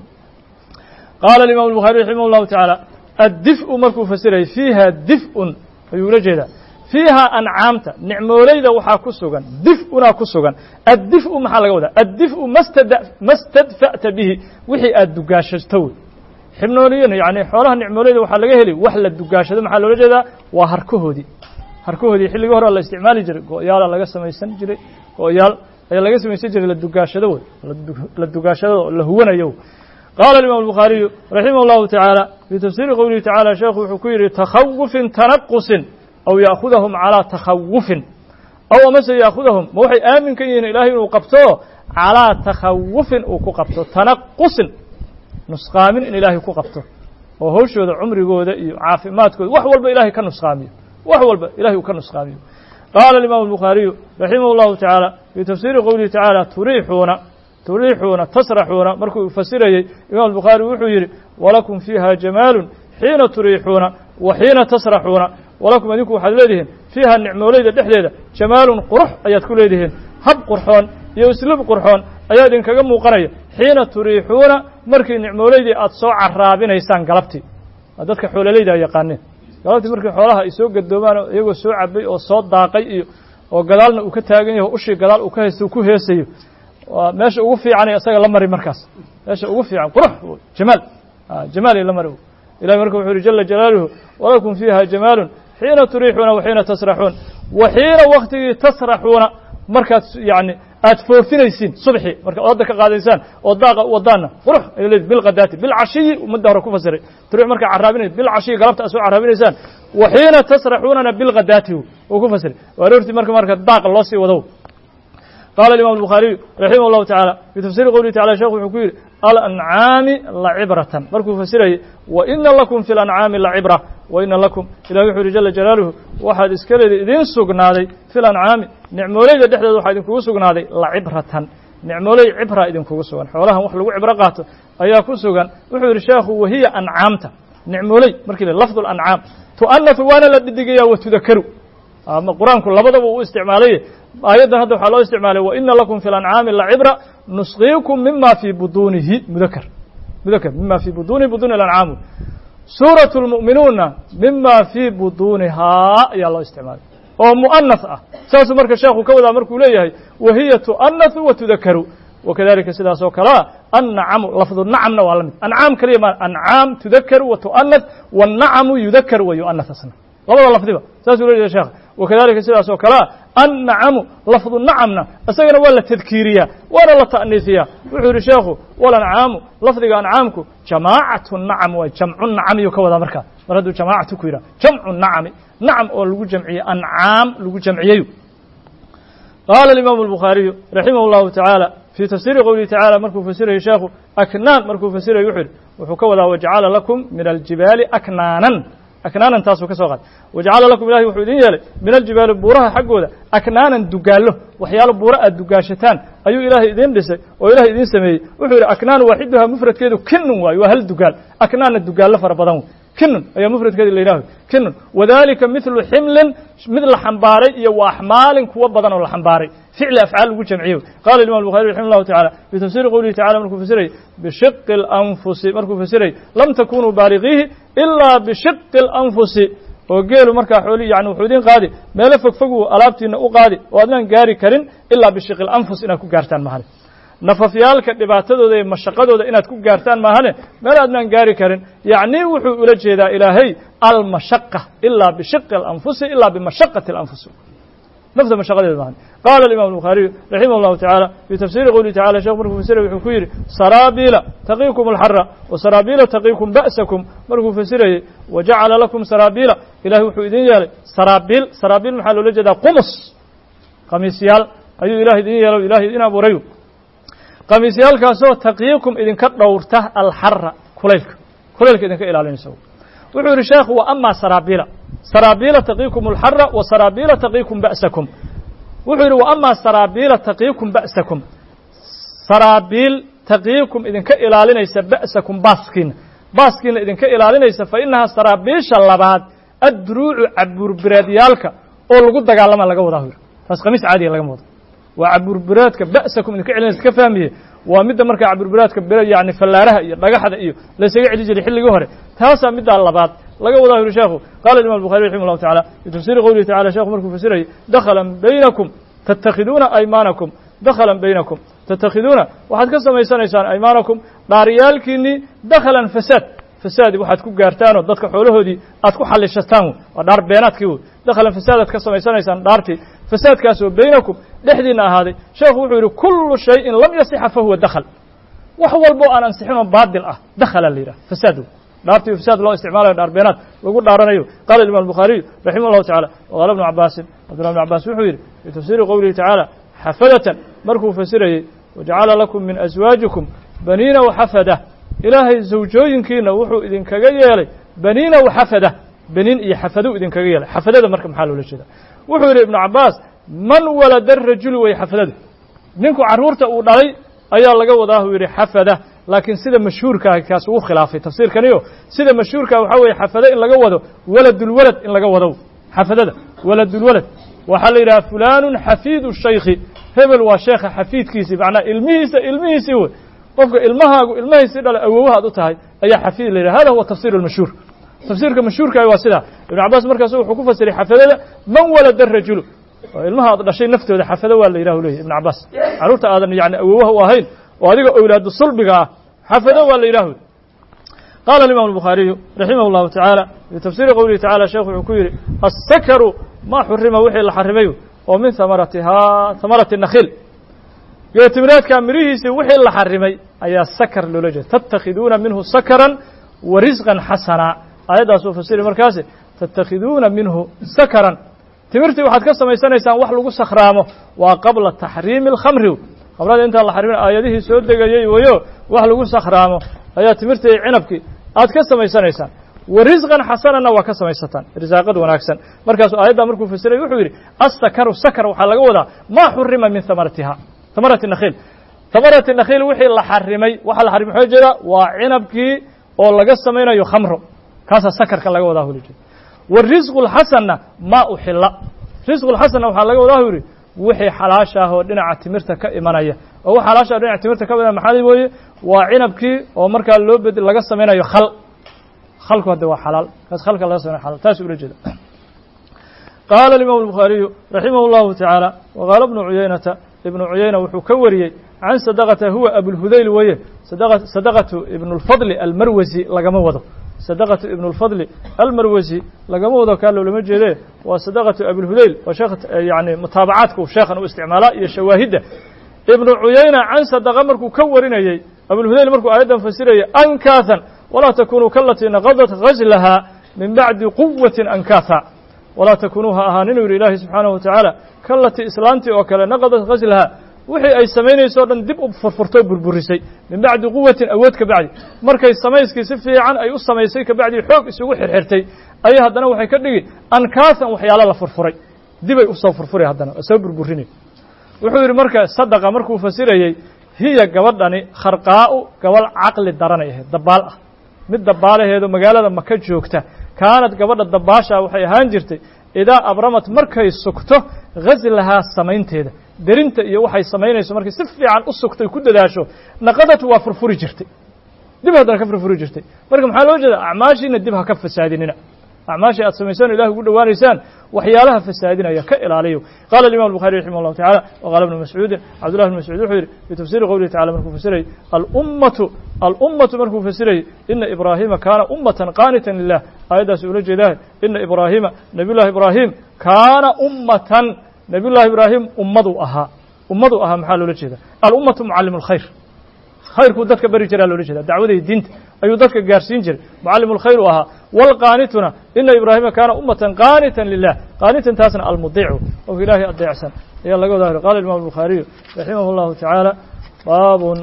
qaala imam الbuخarي raximah الlahu taعaalى addif'u markuu fasirayay fiiha dif'un ayuu ula jeedaa fiiha ancaamta nicmoolayda waxaa ku sugan dif'unaa ku sugan addif'u maxaa laga wadaa addif'u ma stadfa'ta bihi wixii aad dugaashato wey xibnooliyan yani xoolaha nicmoolayda waxaa laga heli wax la dugaashado maxaa loola jeedaa waa harkahoodii harkahoodii xilligii hore la isticmaali jiray go-yaala laga samaysan jiray go-yaal ayaa laga samaysan jiray la dugaashado wey la dugaashado la huwanayo qaala imam الbukhaariyu raximah الlahu taعaalى fii tafsiri qowlihi tacala sheekhu wuxuu ku yidhi takhawufin tanaqusin aw ya'khudahum calىa takhawufin aw amase ya'khudahum ma waxay aamin ka yihiin ilaahay inuu qabto calىa takhawufin uu ku qabto tanaqusin nusqaamin in ilaahay ku qabto oo hawshooda cumrigooda iyo caafimaadkooda wax walba ilahay ka nusqaamiyo wax walba ilahay uu ka nusqaamiyo qaala imam الbukhaariyu raximah الlahu taعaalى fii tafsiri qowlihi tacaalى turiixuuna turiixuuna tasraxuuna markuu fasirayey imam الbukhaari wuxuu yidhi walakum fiiha jamaalu xiina turiixuuna wa xiina tasraxuuna walakum idinku waxaad leedihiin fiiha nicmoolayda dhexdeeda jamaalun qurux ayaad ku leedihiin hab qurxoon iyo islub qurxoon ayaa idinkaga muuqanaya xiina turiixuuna markii nicmoolaydii aad soo caraabinaysaan galabtii dadka xoololayda a yaqaaneen galabtii markii xoolaha ay soo gadoomaan iyagoo soo cabay oo soo daaqay iyo oo gadaalna uu ka taagan yaho ushii gadaal uu ka haysto ku heesayo waa meesha ugu fiicanay isaga la mari markaas meesha ugu fiican qurux jamaal jamaal la mari ilahi marka wuxuu yihi jala jalaaluhu walakum fiiha jamaalun xiina turiixuuna wa xiina tasraxuun wa xiina waktigii tasraxuuna markaad yani aad foofinaysiin subxi markaad odda ka qaadaysaan oo daaqa u wadaanna qurux ay leedi bilqadaati bilcashiyi ummadda hore ku fasiray turiix markaa carraabinay bilcashiyi galabta aad soo carraabinaysaan wa xiina tasraxuunana bilqadaati uu ku fasiray waa aroortii marka marka daaqa loo sii wadow qala imam الbخاariyu raximah الlahu taعalى fi tafsiri qowlihi tacala shekh wuxuu ku yidhi alancaami lacibratan markuu fasirayay waina lakum fi اlancaami lacibra waina lakum ilahi wuxuu yihi jala jalaaluhu waxaad iska leedi idiin sugnaaday fi lancaami nicmooleyda dhexdeeda waxaa idinkugu sugnaaday lacibratan nicmooley cibra idinkugu sugan xoolahan wax lagu cibro qaato ayaa ku sugan wuxuu yidhi sheekhu wahiya ancaamta nicmooley markii l lafdu ancaam tu'anafu waana la dhidigaya watudakaru ama qur-aanku labadaba uu isticmaalaye aayaddan hadda waxaa loo isticmaalay waina lakum fi lancaami lacibra nusqiikum mima fii buduunihi mudakr mudakr mima fii budunihi buduni lancaam suuraة اlmu'minuuna mima fii buduunihaa ayaa loo isticmaalay oo mu'anath ah saasuu marka sheekhu ka wadaa markuu leeyahay wahiya tu'anahu wa tudakaru wakadalika sidaas oo kalea annacamu lafdu nacamna waa la mid ancaam kaliya ma ancaam tudakaru wa tu'anath wالnacamu yudakaru wa yu'anath asna labada lafdiba saasuu leeyahay sheekh wakadalika sidaas oo kalea annacamu lafdu nacamna isagana waa la tadkiiriyaa waana la ta'niisiyaa wuxuu yidhi sheekhu walancaamu lafdiga ancaamku jamaacatu nacam waay jamcu nacamiyuu ka wadaa markaa mar hadduu jamaacatu ku yidhah jamcu nacami nacam oo lagu jamciyey ancaam lagu jamciyeyu qaala alimaamu albukhaariyu raximah اllahu tacaala fii tafsiiri qowlihi tacala markuu fasirayay sheekhu aknaan markuu fasirayay wuxuu yidhi wuxuu ka wadaa wajacala lakum min aljibaali aknaanan aknaanan taasuu ka soo qaatay wajacala lakum ilahi wuxuu idin yeelay min aljibaali buuraha xaggooda aknaanan dugaallo waxyaalo buuro aad dugaashataan ayuu ilaahay idin dhisay oo ilahay idin sameeyey wuxuu yidhi aknaan waaxiduhaa mufradkeedu kinun waayo waa hal dugaal aknaanna dugaallo fara badan wey kinun ayaa mufradkeeda la yidhaho kinun wadalika midlu ximlin mid la xambaaray iyo wa axmaalin kuwo badan oo la xambaaray ficli afcaal lagu jamciye qala imam الbuخari raximah الlahu taعalى fi tafsiri qowlihi tacala markuu fasirayy bishiqi اlanfusi markuu fasirayy lam takunuu baaligiihi ilaa bishiqi اlanfusi oo geelu markaa xooli yani wuxuu idin qaadi meelo fogfogu alaabtiina u qaadi oo adnaan gaari karin ilaa bishiqi اlanfus inaad ku gaartaan mahane nafafyaalka dhibaatadooda iyo mashaqadooda inaad ku gaartaan maahane meel aadnaan gaari karin yacni wuxuu ula jeedaa ilaahay almashaqa ilaa bishiqi اlanfusi ilaa bimashaqati اlanfus nafta mashaqadeeda maahan qaala alimam الbukhaariyu raximah اllahu taعala fii tafsiri qowlihi tacala shekh markuu fasiray wuxuu ku yidhi saraabiila taqiikum alxara wa saraabiila taqiikum ba'sakum markuu fasirayey wa jacala lakum saraabiila ilahay wuxuu idin yeelay saraabiil saraabiil maxaa loola jeedaa qumus khamiisyaal ayuu ilahay idin yeelay ilahay idin abuurayu khamiisyaalkaasoo taqiikum idinka dhowrta alxara kulaylka kulaylka idinka ilaalinaysa wuxuu yidhi sheekhu wa ama saraabiila saraabiila taqiikum alxara wa saraabiila taqiikum ba'sakum wuxuu yidhi wa ama saraabiila taqiikum ba'sakum saraabiil taqiikum idinka ilaalinaysa ba'sakum baaskiina baaskiina idinka ilaalinaysa fa inahaa saraabiisha labaad adduruucu cabuurbireedyaalka oo lagu dagaalama laga wadaa yidhi taas khamiis caadiya lagama wado waa cabuurbiraadka ba'sakum idinka celinaysa ka fahmiye waa midda markaa cabuurbiraadka bire yani fallaaraha iyo dhagaxda iyo laysaga celi jiray xilligii hore taasaa middaa labaad laga wadaa yuri sheekhu qala imam الbuخari raximah الlahu taعala fi tafsiri qowlihi tacala shekhu markuu fasirayay dakhala baynakum tattakhiduuna aymaanakum dakhalan baynakum tattakhiduuna waxaad ka samaysanaysaan aymaanakum dhaaryaalkiinii dakhalan fasaad fasaad waxaad ku gaartaanoo dadka xoolahoodii aad ku xallishataan waa dhaar beenaadkii wey dakhalan fasaadaad ka samaysanaysaan dhaartii fasaadkaasoo baynakum dhexdiina ahaaday sheekhu wuxuu yidhi kullu shayin lam yasixa fahuwa dakhl wax walbo aan ansixinoo baadil ah dakhala la yidhah fasaad dhaartii fasaad loo isticmaalayo dhaar beenaad lagu dhaaranayo qala imam الbukhariyu raximah الlahu tacala wqaala ibnu cabaasin cabdullah bn cabaas wuxuu yidhi fii tafsiri qowlihi tacaala xafadatan markuu fasirayey wajacala lakum min aswaajikum baniina waxafada ilaahay zawjooyinkiina wuxuu idinkaga yeelay baniina waxafada baniin iyo xafaduu idinkaga yeelay xafadada marka maxaa loola jeeda wuxuu yidhi ibnu cabaas man walada rajulu way xafadadu ninku carruurta uu dhalay ayaa laga wadaa uu yidhi xafada laakiin sida mashhuurkaah kaas uu khilaafay tafsiirkaniyo sida mashhuurkaa waxaa weeye xafado in laga wado waladulwalad in laga wado xafadada waladulwalad waxaa la yidhaha fulanun xafiidu shaykhi hebel waa sheekha xafiidkiisii macnaa ilmihiisa ilmihiisii wey qofka ilmahaagu ilmahaysii dhala awowahaad u tahay ayaa xafiid la yidhaha hada huwa tafsir almashhuur tafsiirka mashhuurkaah waa sidaa ibnu cabaas markaasu wuxuu ku fasiray xafadada man walada rajulu oo ilmaha aad dhashay naftooda xafado waa la yidhahu leeyahy ibn cabaas carruurta aadan yani awowaha u ahayn oo adiga owlaadu sulbiga ah xafado waa la yidhahu qaala alimam albukhaariyu raximah llahu tacaala fii tafsiiri qowlihi tacala sheekhu wuxuu ku yidhi assakaru ma xurima wixii la xarimay oo min hamaratihaa hamarati nakhiil geetimireedka mirihiisii wixii la xarimay ayaa sakar loola jeeda tattakhiduuna minhu sakaran wa risqan xasanaa aayaddaasuu fasiri markaasi tattakhiduuna minhu sakaran timirtii waxaad ka samaysanaysaan wax lagu sakhraamo waa qabla taxriimi alkhamri khamrada intaan la xarimin aayadihii soo degayey wayo wax lagu sakhraamo ayaa timirtii cinabkii aad ka samaysanaysaan wa risqan xasananna waa ka samaysataan risaaqad wanaagsan markaasuu aayaddaa markuu fasiray wuxuu yidhi assakaru sakar waxaa laga wadaa maa xurima min hamaratiha hamarati nakhiil hamarati nakhiil wixii la xarimay waxa la xarimay waxaa jeeda waa cinabkii oo laga samaynayo khamro kaasaa sakarka laga wadaa huli jeeda wa risqu lxasanna maa uxilla risqu lxasanna waxaa laga wadaa yidhi wixii xalaasha ah oo dhinaca timirta ka imanaya oo wax xalaasha ah dhinaca timirta ka imanaya maxaa weeye waa cinabkii oo markaa loo bed laga samaynayo khal khalku hadda waa xalaal kaas khalka laga samaynayo xalaal taas ula jeeda qaala alimam albukhaariyu raximah llahu tacaala waqaala bnu cuyaynata ibnu cuyayna wuxuu ka wariyey can sadaqata huwa abulhudayl weeye sadaqatu ibnu lfadli almarwasi lagama wado sadaqatu ibnu lfadli almarwasi lagama wado kaa loolama jeede waa sadaqatu abilhudayl waa sheekh yani mutaabacaadka sheekhan u isticmaalaa iyo shawaahidda ibnu cuyayna can sadaqa markuu ka warinayey abulhudayl markuu aayaddan fasirayay ankaahan walaa takunuu kalatii naqadat ghaslaha min bacdi quwatin ankaatha walaa takunuu ha ahaan inuu yidhi ilaahi subxaanahu watacaala kalatii islaantii oo kale naqadat ghaslaha wixii ay samaynayso o dhan dib u furfurtoo burburisay min bacdi quwatin awood ka bacdi markay samayskii si fiican ay u samaysay kabacdii xoog isugu xirxirtay ayay haddana waxay ka dhigi ankaasan waxyaalo la furfuray dibay usoo furfuray haddana oo soo burburinay wuxuu yidhi marka sadaqa markuu fasirayey hiya gabadhani kharqaa'u gabadh caqli daranay ahayd dabaal ah mid dabaalaheedo magaalada maka joogta kaanad gabadha dabaashaa waxay ahaan jirtay idaa abramat markay sugto ghaslahaa samaynteeda derinta iyo waxay samaynayso markay si fiican u sugtay ku dadaasho naqadatu waa furfuri jirtay dib haddana ka furfuri jirtay marka maxaa loo jeeda acmaashiina dib ha ka fasaadinina acmaashii aad samaysaan ilahi ugu dhowaanaysaan waxyaalaha fasaadinaya ka ilaaliyo qala alimam الbuخarي raximah الlahu taعala wqala ibnu mascuudin cabdullah bn mascuud wuxuu yidhi fi tafsiri qowlihi tacala markuu fasirayy alummatu alummatu markuu fasirayey ina ibraahima kaana ummatan qaanitan lilah aayaddaas ula jeedaah ina ibraahima nabiy llahi ibraahim kaana ummatan nabiy llahi ibraahim ummaduu ahaa ummaduu ahaa maxaa loola jeeda alummatu mucallim اlkhayr khayrkuu dadka bari jiraa loola jeeda dacwaday diinta ayuu dadka gaarsiin jiray mucallim اlkhayr u ahaa wاlqaanituna ina ibraahima kaana ummatan qaanitan lilah qaanitan taasna almudiicu oo ilaahay adeecsan ayaa laga wada qala imam الbukhaariyu raximah اllahu tacaala baabun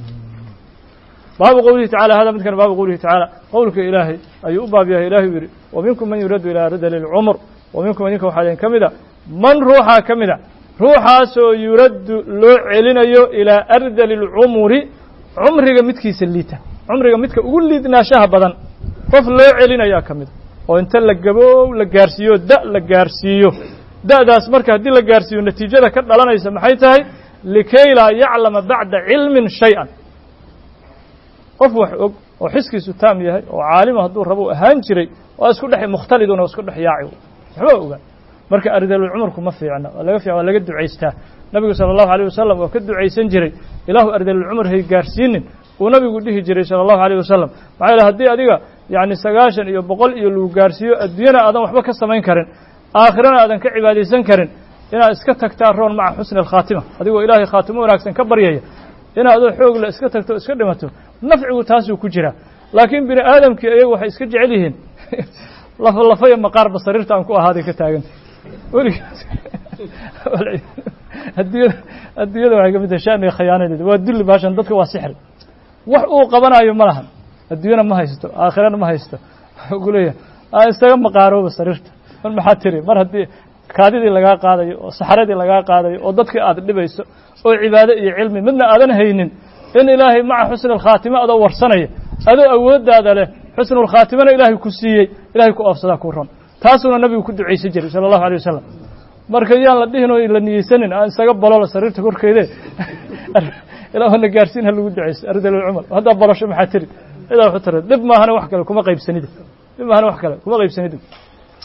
baabu qowlihi tacala hada midkan baabu qowlihi tacaala qowlka ilaahay ayuu u baab yahay ilahi u yidhi wa minkum man yuraddu ilaa radali اlcumr wa minkum idinka waxaa idin ka mida man ruuxaa ka mida ruuxaasoo yuraddu loo celinayo ilaa ardali اlcumuri cumriga midkiisa liita cumriga midka ugu liidnaashaha badan qof loo celinayaa ka mida oo inta la gaboow la gaarsiiyo da' la gaarsiiyo da'daas marka haddii la gaarsiiyo natiijada ka dhalanaysa maxay tahay likay laa yaclama bacda cilmin shay-an qof wax og oo xiskiisu taam yahay oo caalima hadduu rabo ahaan jiray waa isku dhex mukhtalidun oo isku dhex yaaci waxba ogaan marka ardalulcumarku ma fiicna waa laga fiican waa laga ducaystaa nabigu sala allahu alayh wasalam waa ka ducaysan jiray ilaahu ardalulcumar hay gaarsiinin uu nabigu dhihi jiray sala allahu alayh wasalam maxaa yaele haddii adiga yacni sagaashan iyo boqol iyo lagu gaarsiiyo adduunyana aadan waxba ka samayn karin aakhirana aadan ka cibaadaysan karin inaad iska tagtaa roon maca xusni alkhaatima adigoo ilaahay khaatimo wanaagsan ka baryaya inaad adoo xoog la iska tagto o iska dhimato nafcigu taasuu ku jiraa laakiin bini aadamkii iyagu waxay iska jecel yihiin lafa lafaya maqaarba sariirta aan ku ahaaday ka taaganta weligaas adduunyada adduunyada waxay ka mid tahay shaniga khiyaanadeeda waa dulli baashan dadka waa sixri wax uu qabanayo ma lahan adduunyana ma haysto aakhirana ma haysto wuxuu ku leeyahay aa isaga maqaarooba sariirta mar maxaa tiri mar haddii kaadidii lagaa qaadayo oo saxradii lagaa qaadayo oo dadkii aad dhibayso oo cibaado iyo cilmi midna aadan haynin in ilaahay maca xusni alkhaatimo adoo warsanaya adoo awooddaada leh xusnulkhaatimona ilaahay ku siiyey ilahay ku oofsadaa ku ron taasuuna nabigu ku ducaysan jiray sala allahu alay wasalam marka yaan la dhihin oo la niyeysanin aan isaga balola sariirta korkeede ilaa na gaarsiin ha lagu ducayso ardalcumar haddaa balasho maxaa tiri cidaa waxu tara dhib maahana wax kale kuma qaybsanida dhib maahana wax kale kuma qaybsanida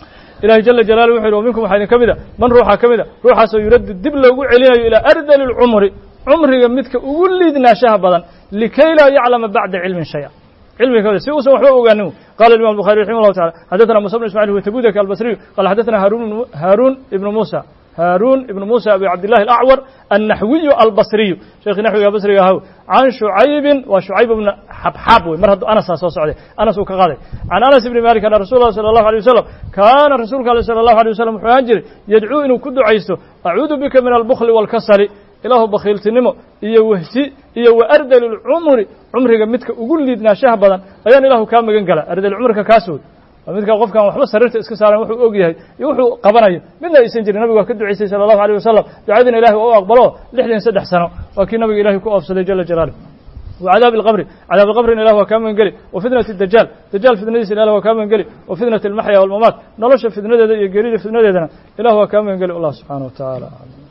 ilahay jala jalaalu wuxu yidhi minkum waxaa idin ka mid a man ruuxa ka mid a ruuxaasoo yuraddu dib loogu celinayo ilaa ardali lcumri cumriga midka ugu liidnaashaha badan likay laa yaclama bacda cilmin shaya cilmiga si uusan waxba ogaanin qala imam bukhari raximah llahu taala xadathana musa bn ismail wtabudaki albasriyu qala xadathana haarun ibnu musa haaruun ibnu musa abi cabdillahi alacwar annaxwiyu albasriyu sheekhi naxwiga basriga ahaw can shucaybin waa shucayb bna xabxaab wey mar hadduu anasaa soo socday anas uu ka qaaday can anas ibni malik ana rasul lah sala allahu alay wasalam kaana rasuulka ale sala allahu alay wasalam wuxuu ahaan jiray yadcuu inuu ku ducaysto acuudu bika min albukli waalkasali ilaahu bakhiiltinimo iyo wehsi iyo wa ardali lcumri cumriga midka ugu liidnaashaha badan ayaan ilaahu kaa magan gala ardali cumriga kaaswood waa midka qofkan waxba sariirta iska saaran wuxuu og yahay iyo wuxuu qabanayo midna aysan jirin nabigu waa ka ducaysay sala allahu alيyh wasalam ducadiina ilahi waa u aqbalo lixdan saddex sano waa kii nabiga ilahi ku oofsaday jala jalaalh وعdاaب الqبr cdاaب الqbrina ilah waa kaa magan geli وفitنaة الdajaal dajaal fitnadiisa ilah waa kaa magan geli وفitنaة الmaxya والmamaat nolosha fitnadeeda iyo geerida fitnadeedana ilah waa kaa magan geli allah subxanaه wa taعalى